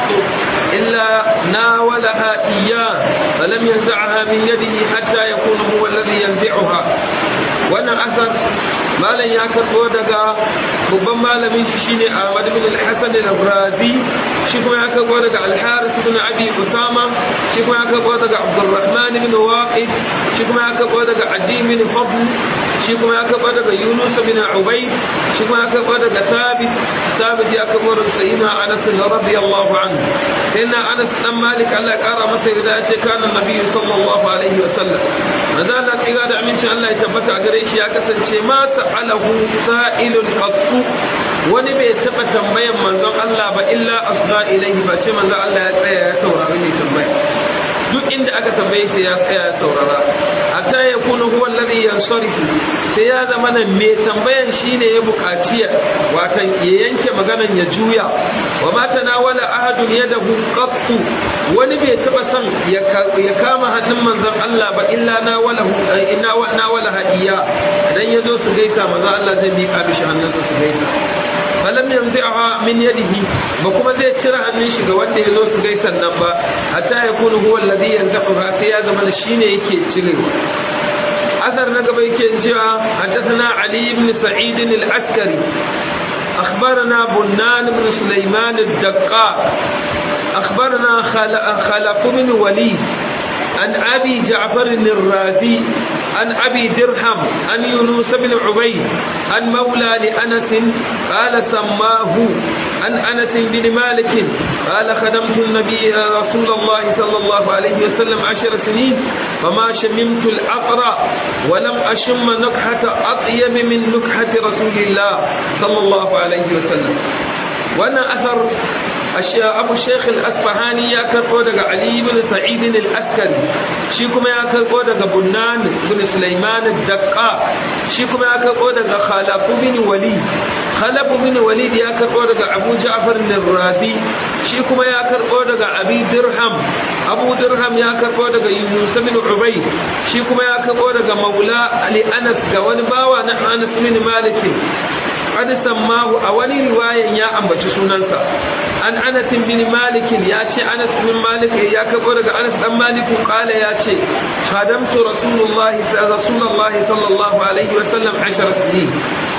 إلا ناولها إياه فلم ينزعها من يده حتى يكون هو الذي ينزعها wannan asar malam ya karbo daga babban malamin shi shine Ahmad bin al-Hasan al-Razi shi kuma ya karbo daga al-Harith bin Abi Usama shi kuma ya karbo daga Abdurrahman bin Waqid shi kuma ya karbo daga Adi bin Fadl shi kuma ya karbo daga Yunus bin Ubayd shi kuma ya karbo daga Thabit Thabit ya karbo daga Sayyidina Anas radiyallahu anhu sayyidina Anas dan Malik Allah ya kara masa yarda ya ce kana Nabi sallallahu alaihi wa sallam manzo Allah tsiga da amincin Allah ya tabbata a gare shi ya kasance ma sa'alahu sa'ilun qattu wani bai taba tambayan manzon Allah ba illa asra ilaihi ba ce manzon Allah ya tsaya ya saurari mai tambaya duk inda aka tambaye sai ya tsaya ya saurara hatta ya kuna huwa alladhi yansarifu sai ya zama nan mai tambayan shine ya buƙaci watan ya yanke maganan ya juya wa ma tanawala ahadun yadahu qattu wani bai taba son ya kama hannun manzon Allah ba illa na wala inna wa na wala hadiya dan yazo su gaisa manzon Allah zai miƙa mishi hannunsa su gaisa falam yanzi'ha min yadihi ba kuma zai cire hannun shi ga wanda yazo su gaisan nan ba hatta ya kunu huwa alladhi yanzi'uha sai ya zama shine yake cirewa أثر نقبل كنجا حدثنا علي بن سعيد العسكري أخبرنا بنان بن سليمان الدقاق أخبرنا خلق بن وليد عن أبي جعفر الرازي عن أبي درهم عن يونس بن عبيد عن مولى لأنس قال سماه عن أنس بن مالك قال خدمت النبي رسول الله صلى الله عليه وسلم عشر سنين فما شممت العطر ولم أشم نكحة أطيب من نكحة رسول الله صلى الله عليه وسلم وانا أثر abu sheikh al-asfahani ya karbo daga ali ibn sa'id al-askari shi kuma ya karbo daga bunnan ibn sulaiman ad-daqqa shi kuma ya karbo daga khalaf bin walid khalaf bin walid ya karbo daga abu ja'far al-razi shi kuma ya karbo daga abi dirham abu dirham ya karbo daga yunus bin ubayd shi kuma ya karbo daga maula ali anas ga wani bawa na anas bin malik qad sammahu a wani riwayan ya ambaci sunansa an anas bin malik ya ce anas bin malik ya kabo daga anas dan malik kala ya ce khadamtu rasulullah rasulullah sallallahu alaihi wa sallam 10 sinin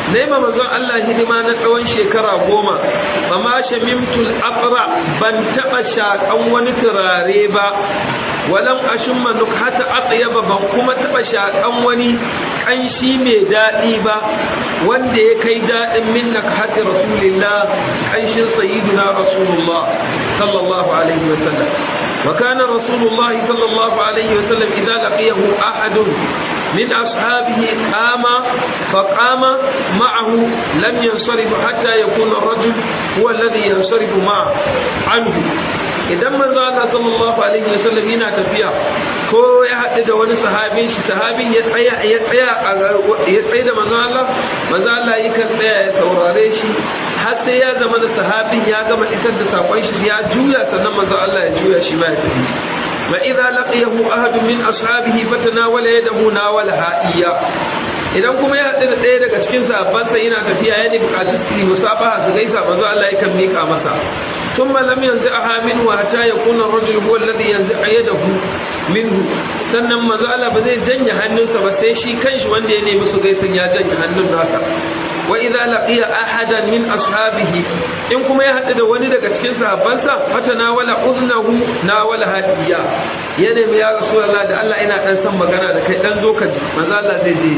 nema manzon Allah hidima na tsawon shekara goma ba ma shamimtul aqra ban taba shakan wani turare ba walam ashumma nukhata atyaba ban kuma taba shakan wani kanshi mai dadi ba wanda ya kai dadin min nakhati rasulillah kanshin sayyidina rasulullah sallallahu alaihi wasallam wa kana rasulullah sallallahu alaihi wasallam idza laqiyahu ahadun من أصحابه قام فقام معه لم ينصرف حتى يكون الرجل هو الذي ينصرف معه عنه idan manzo Allah sallallahu alaihi wasallam yana tafiya ko ya haɗu da wani sahabin shi sahabin ya tsaya ya tsaya ya tsaya da manzo Allah manzo Allah yakan tsaya ya saurare shi har sai ya zama da sahabin ya gama isar da sakon shi ya juya sannan manzo Allah ya juya shi ma ya tafi وإذا لقيه أحد من أصحابه فتناول يده ناولها إياه idan kuma ya haɗu da ɗaya daga cikin sahabbansa yana tafiya ya ne buƙaci su yi musafaha su gaisa manzo Allah ya kan miƙa masa ثم لم ينزعها منه حتى يكون الرجل هو الذي ينزع يده منه sannan manzo Allah ba zai janye hannunsa ba sai shi kanshi wanda ya nemi su gaisan ya janye hannun nasa wa idza laqiya ahadan min ashabihi in kuma ya hadu da wani daga cikin sahabbansa fatana wala uznahu na wala hadiya ya nemi ya rasulullah da Allah ina dan san magana da kai dan zo ka ji manzo Allah zai je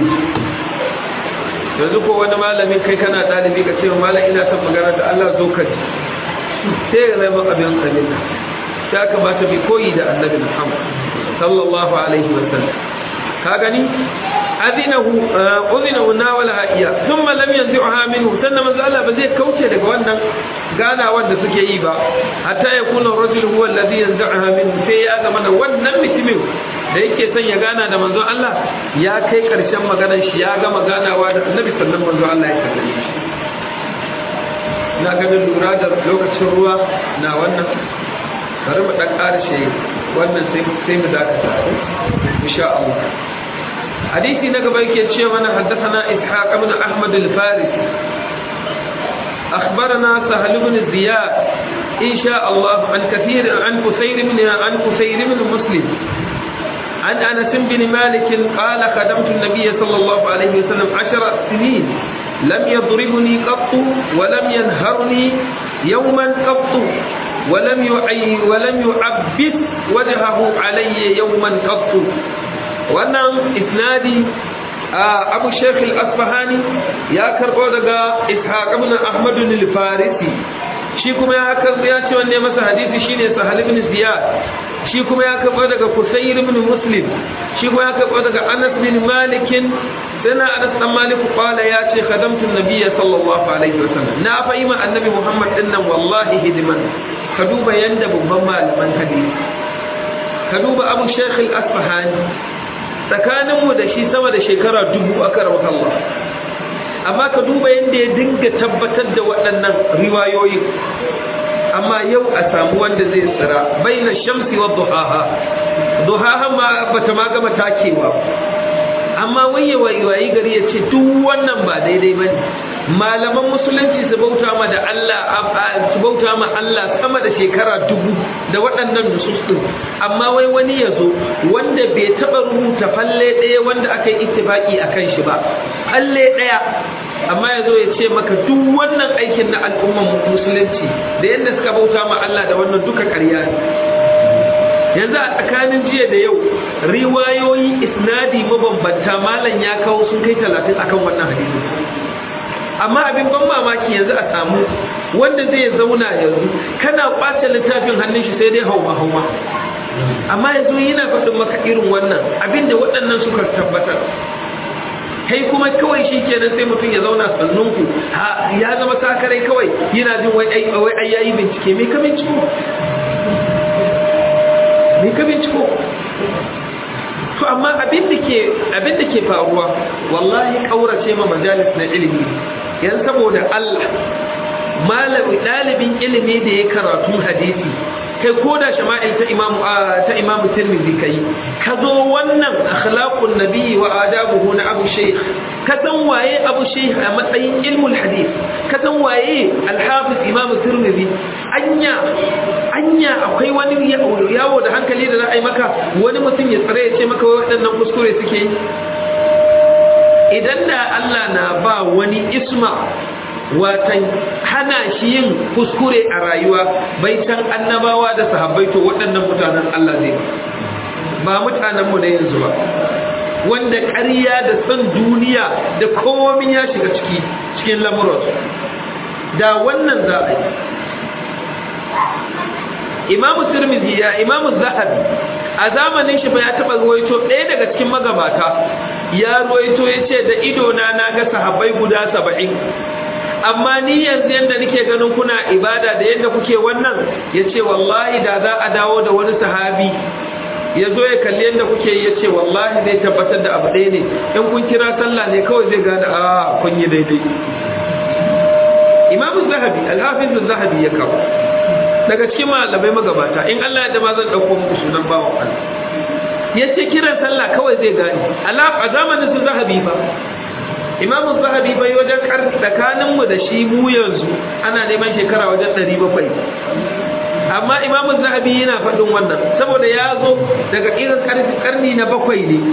yanzu ko wani malamin kai kana dalibi ka ce malam ina son magana da Allah zo ka ji sai ya zama abin tsanina ya kamata bi koyi da annabi Muhammad sallallahu alaihi wasallam ka gani adinahu udhinahu nawala hadiya thumma lam yanzi'ha minhu sannan manzo Allah ba zai kauce daga wannan gana wanda suke yi ba hatta yakuna ar-rajul huwa alladhi yanzi'ha minhu sai ya zama da wannan mutumin da yake son ya gana da manzo Allah ya kai karshen maganar shi ya gama ganawa da annabi sallallahu manzo Allah ya kalle shi na ganin lura da lokacin ruwa na wannan bari mu dan karshe wannan sai sai mu dakata insha Allah hadisi na gaba yake ce mana haddathana ishaq ibn ahmad al-farisi أخبرنا سهل بن زياد إن شاء الله عن كثير عن كثير من عن كثير من مسلم عن أنس بن مالك قال خدمت النبي صلى الله عليه وسلم عشر سنين لم يضربني قط ولم ينهرني يوما قط ولم يعي ولم يعبس وجهه علي يوما قط wannan isnadi abu sheikh al-asfahani ya karbo daga ishaq ibn ahmad al-farisi shi kuma ya karbo ya ce wanne masa hadisi shine sahal ibn ziyad shi kuma ya karbo daga kusayr ibn muslim shi kuma ya karbo daga anas bin malik sana anas dan malik qala ya ce khadamtu an-nabiy sallallahu alaihi wasallam na fa ima annabi muhammad dinnan wallahi hidiman ka duba yanda babban malaman hadisi ka duba abu sheikh al-asfahani tsakaninmu da shi sama da shekara dubu aka rawa Allah amma ka duba yadda ya dinga tabbatar da waɗannan riwayoyin amma yau a samu wanda zai tsira baina shamsi wa duhaha duhaha ma bata ma gama takewa amma waye wayi gari ya ce duk wannan ba daidai bane malaman musulunci su bauta ma da Allah su bauta ma Allah sama da shekara dubu da waɗannan nusus din amma wai wani ya zo wanda bai taɓa rubuta falle ɗaya wanda aka yi ittifaki a kan shi ba falle ɗaya amma ya zo ya ce maka duk wannan aikin na al'umman musulunci da yadda suka bauta ma Allah da wannan duka ƙarya ne yanzu a tsakanin jiya da yau riwayoyi isnadi mabambanta malam ya kawo sun kai talatin akan wannan hadisi amma abin ban mamaki yanzu a samu wanda zai zauna yanzu kana kwace littafin hannun shi sai dai hauma hauma amma yanzu yana faɗin maka irin wannan abinda waɗannan suka tabbatar kai kuma kawai shi kenan sai mutum ya zauna sannunku ya zama sakarai kawai yana jin wai ai yayi bincike me ka binciko me ka binciko to amma abin da ke abin da ke faruwa wallahi kaurace ma majalis na ilimi yan saboda Allah malami dalibin ilimi da ya karatu hadisi kai ko da shama'il ta imamu ta imamu tirmidhi kai ka zo wannan akhlaqun nabi wa adabuhu na abu shaykh ka san waye abu shaykh a matsayin ilmul hadith ka san waye al-hafiz imamu tirmidhi anya anya akwai wani yawo da hankali da za a yi maka wani mutum ya tsare ya ce maka waɗannan kuskure suke yi idan da Allah na ba wani isma watan hana shi yin kuskure a rayuwa bai can annabawa da sahabbai to waɗannan mutanen Allah zai ba mutanenmu na yanzu ba wanda ƙarya da son duniya da komin ya shiga ciki cikin lamuransu da wannan za a yi imamu tirmidhi ya imamu zahabi a zamanin shi ba ya taɓa ruwaito ɗaya daga cikin magabata ya ruwaito ya ce da idona na ga sahabbai guda saba'in amma ni yanzu yadda nake ganin kuna ibada da yadda kuke wannan ya ce wallahi da za a dawo da wani sahabi ya zo ya kalli yadda kuke ya ce wallahi zai tabbatar da abu ɗaya ne in kun kira sallah ne kawai zai gane a kun yi daidai imamu zahabi alhafizu zahabi ya kawo daga cikin malamai magabata in allah ya dama zan ɗauko muku sunan bawan allah ya ce kiran sallah kawai zai gane a zamanin su zahabi ba imamu zahabi bai wajen tsakaninmu da shi mu yanzu ana neman shekara wajen 700 amma imamu zahabi yana faɗin wannan saboda ya zo daga irin karni na bakwai ne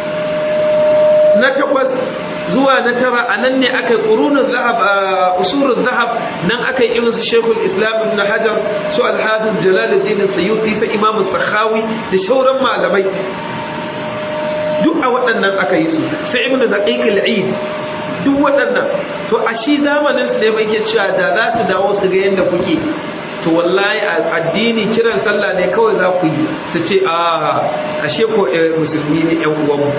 na takwas zuwa na tara a nan ne aka yi ƙurunin zahab a usurun zahab nan aka yi irin su shekul islam ibn hajar su alhazin jalaluddin sayyuti sa imamu sakhawi da shauran malamai duk a waɗannan aka yi su sai ibn daqiq al-eid duk waɗannan to a shi zamanin su ne mai ke cewa da za su dawo su ga yadda kuke to wallahi addini kiran sallah ne kawai za ku yi su ce a ashe ko musulmi ne yan uwanmu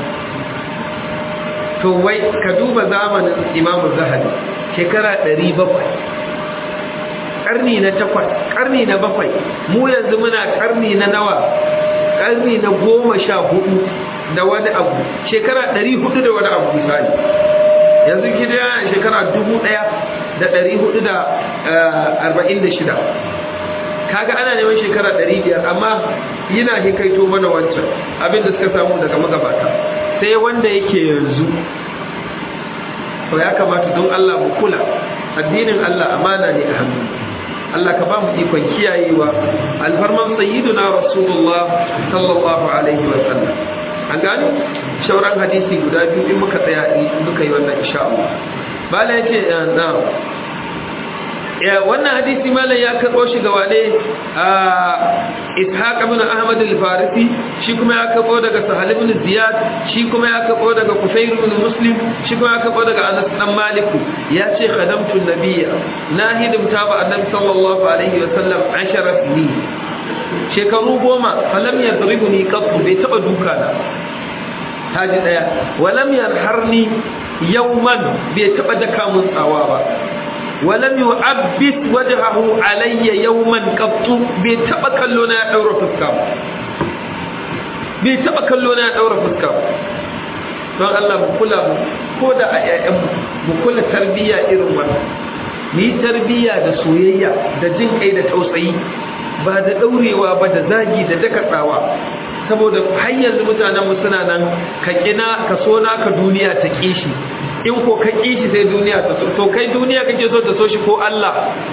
to wai ka duba zamanin imamu zahabi shekara 700 karni na takwas karni na bakwai mu yanzu muna karni na nawa karni na goma sha hudu da wani abu shekara 400 da wani abu misali yanzu gida shekara dubu ɗaya da ɗari hudu da arba'in da shida kaga ana neman shekara ɗari biyar amma yana hikaito mana wancan abinda suka samu daga magabata sai wanda yake yanzu to ya kamata don Allah mu kula addinin Allah amana ne a hannu Allah ka ba mu ikon kiyayewa alfarman sayyiduna rasulullah sallallahu alaihi wa sallam an gani shauran hadisi guda biyu in muka tsaya muka yi wannan insha Allah bala yace na ya wannan hadisi malam ya karbo shi ga wane ishaq ibn ahmad al-farisi shi kuma ya karbo daga sahal ibn ziyad shi kuma ya karbo daga kufayr ibn muslim shi kuma ya karbo daga anas dan malik ya ce khadamtu nabiyya na hidimta ba annabi sallallahu alaihi wa sallam 10 sinin shekaru goma falam ya zaribu ni kafu bai taba duka na taji daya walam yarharni yawman bai taba daka mun tsawa ba walam yu'abbis wajhahu alayya yawman qattu bai taba kallo na daura fuska ba bai taba kallo na daura fuska ba don Allah mu kula mu ko da a ƴaƴan mu kula tarbiyya irin wannan ni tarbiyya da soyayya da jin kai da tausayi ba da daurewa ba da zagi da dakatsawa saboda har yanzu mutanen mu suna nan ka kina ka so naka duniya ta kishi in ko ka kishi sai duniya ta so to kai duniya kake so ta so shi ko Allah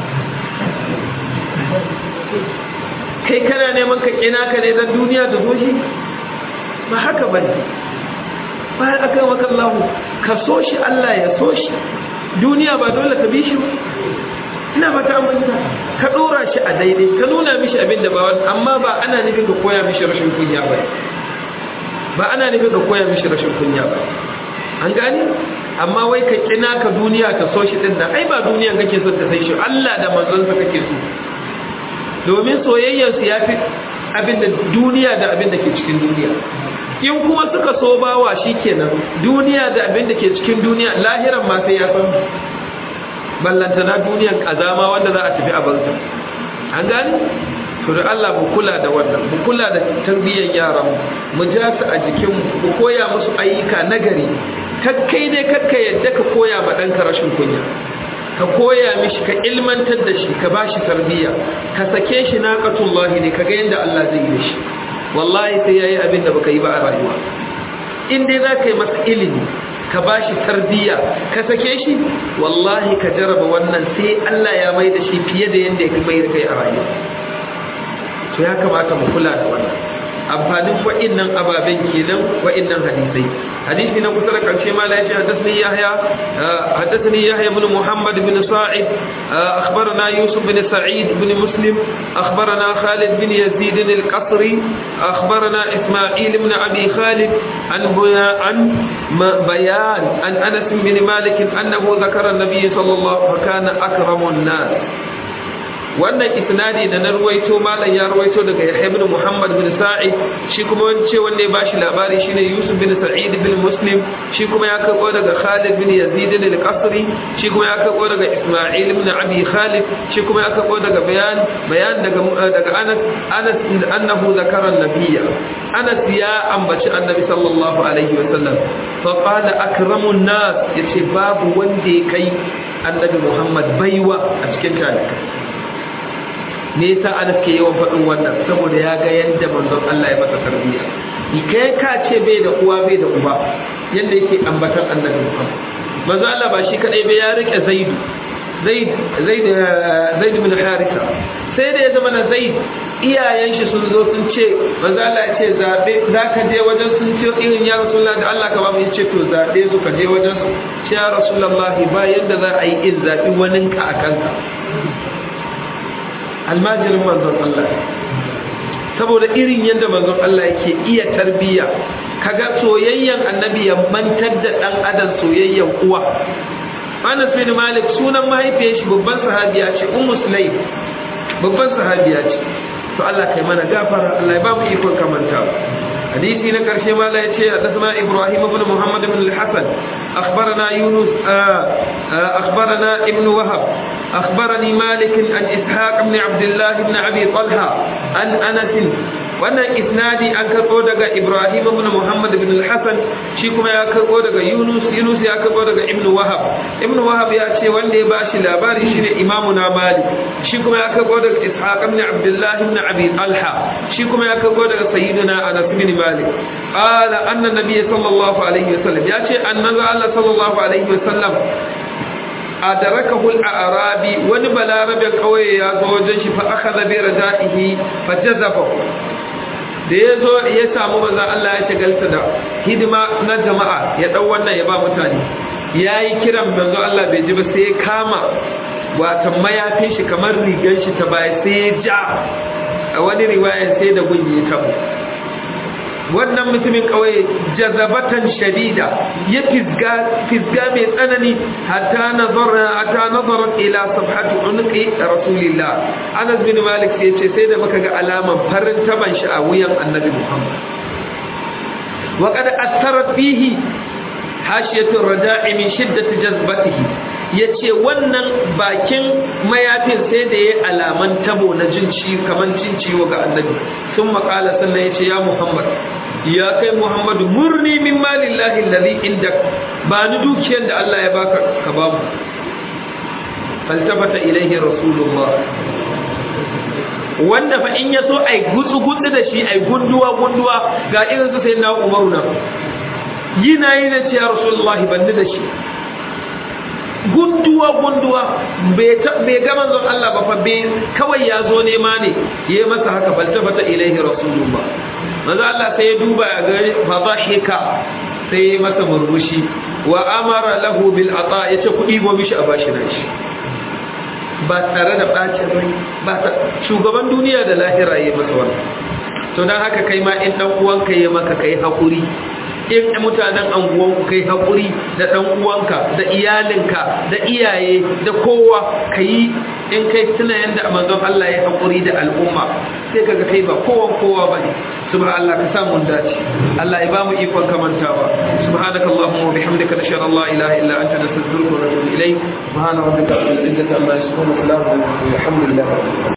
kai kana neman ka kina ka ne dan duniya ta so shi ba haka bane ba aka maka Allah ka so shi Allah ya so shi duniya ba dole ka bi shi ba ina mata manta ka dora shi a daidai ka nuna mishi abin da ba wani amma ba ana nufin ka koya mishi rashin kunya ba ba ana nufin ka koya mishi rashin kunya ba an gani amma wai ka kina ka duniya ta so shi din nan ai ba duniya kake so ta sai shi Allah da manzon sa kake so domin soyayyar su yafi abin da duniya da abin da ke cikin duniya in kuma suka so bawa shikenan duniya da abin da ke cikin duniya lahiran ma sai ya san ballantana duniyan kazama wanda za a tafi a banza an gani to da Allah mu kula da wannan mu kula da tarbiyyar yaran mu ja su a jikin mu koya musu ayyuka nagari kakkai dai kakka yadda ka koya ma ɗanka rashin kunya ka koya mishi ka ilmantar da shi ka bashi tarbiyya ka sake shi naqatullahi ne kaga yanda Allah zai yi da shi wallahi sai yayi abin da baka yi ba a rayuwa in dai za ka yi masa ilimi ka ba shi tarbiyya ka sake shi wallahi ka jaraba wannan sai Allah ya mai da shi fiye da yadda ya mai da kai a rayuwa to ya kamata mu kula da wannan amfanin wa'innan ababen kenan wa'innan hadisai hadisi na kusa da karshe ma la yace hadathani yahya hadathani yahya ibn muhammad ibn sa'id akhbarana yusuf ibn sa'id ibn muslim akhbarana khalid bin yazid al-qasri akhbarana isma'il ibn abi khalid an an bayan an anas bin malik annahu zakara an-nabiy sallallahu alaihi wasallam kana akramun nas wannan isnadi da na ruwaito malam ya ruwaito daga Yahya ibn Muhammad bin Sa'id shi kuma wance wanda ya bashi labari shine Yusuf bin Sa'id bin Muslim shi kuma ya karbo daga Khalid bin Yazid al-Qasri shi kuma ya karbo daga Isma'il ibn Abi Khalid shi kuma ya karbo daga bayan bayan daga daga Anas Anas annahu zakara an-nabiyya Anas ya ambaci Annabi sallallahu alaihi wasallam fa qala akramun nas yace babu wanda ya kai Annabi Muhammad baiwa a cikin talikai me yasa Anas ke yawan faɗin wannan saboda ya ga yadda manzon Allah ya masa tarbiyya kai ka ce bai da uwa bai da uba yadda yake ambatan annabi Muhammad manzon Allah ba shi kadai bai ya rike Zaid Zaid Zaid Zaid bin Haritha sai da ya zama na Zaid iyayen shi sun zo sun ce manzon Allah ya ce zabe zaka je wajen sun ce irin ya Rasulullah da Allah ka ba mu yace to zabe su ka je wajen su ya Rasulullah ba yadda za a yi in zabi waninka akan ka almajirin manzon Allah saboda irin yadda manzon Allah yake iya tarbiya kaga soyayyen annabi ya mantar da dan adam soyayyen uwa Anas bin Malik sunan mahaifiyar shi babban sahabiya ce Ummu Sulaim babban sahabiya ce to Allah kai mana gafara Allah ya ba mu ikon kamantawa حديثي نكر شيء لا يتشي حدثنا إبراهيم بن محمد بن الحسن أخبرنا يونس آآ آآ أخبرنا ابن وهب أخبرني مالك عن إسحاق بن عبد الله بن أبي طلحة عن أنس wannan isnadi an karbo daga Ibrahim ibn Muhammad ibn al-Hasan shi kuma ya karbo daga Yunus Yunus ya karbo daga Ibn Wahab Ibn Wahab ya ce wanda ya bashi labari shine Imamu na Malik shi kuma ya karbo daga Ishaq ibn Abdullah ibn Abi Talha shi kuma ya karbo daga Sayyidina Anas ibn Malik qala anna nabiy sallallahu alaihi wasallam ya ce annabi Allah sallallahu alaihi wasallam adarakahu al-arabi wani balarabe kauye ya zo wajen shi fa akhadha bi rajaihi fa jazabahu da ya zo ya samu maza Allah ya shagalta da hidima na jama'a ya ɗau wannan ya ba mutane ya yi kiran manzo Allah bai ji ba sai ya kama watan mayafin shi kamar rigar shi ta baya sai ya ja a wani riwayar sai da gunyi tabo wannan mutumin kawai jazabatan shadida ya fisga fisga mai tsanani hatta nazara hatta nazara ila sabhati unqi rasulillah Anas bin Malik sai ce sai da muka ga alaman farin taban shi a wuyan Annabi Muhammad wa qad athara fihi hashiyatu raja'i min shiddati jazbatihi yace wannan bakin mayafin sai da yayi alaman tabo na jin ci kaman cin ciwo ga Annabi sun makala sannan yace ya Muhammad ya kai Muhammadu murni min malillahi alladhi indak ba ni dukiyar da Allah ya baka ka ba mu faltafata ilaihi rasulullah wanda fa in yaso ai gutsu gutsu da shi ai gunduwa gunduwa ga irin su sayyidina Umaru na yina yi da ce ya rasulullah banni da shi gunduwa gunduwa bai ga manzon Allah ba fa bai kawai ya zo nema ne yayi masa haka faltafata ilaihi rasulullah manzo Allah sai ya duba ya ga fadhahika sai ya masa murmushi wa amara lahu bil ata yace kudi go mishi a bashi nashi ba tare da bacin rai ba ta shugaban duniya da lahira yayi masa wannan to dan haka kai ma in dan uwanka yayi maka kai hakuri in mutanen anguwanku kai haƙuri da ɗan uwanka da iyalinka da iyaye da kowa ka yi in kai tuna yadda manzon Allah ya haƙuri da al'umma sai kaga kai ba kowan kowa ba ne subhan Allah ka samu dace Allah ya bamu ikon kamantawa subhanaka allahumma wa bihamdika nashhadu an la ilaha illa anta nastaghfiruka wa natubu ilayk subhana rabbika rabbil izzati amma yasifun wa salamun alal mursalin walhamdulillahi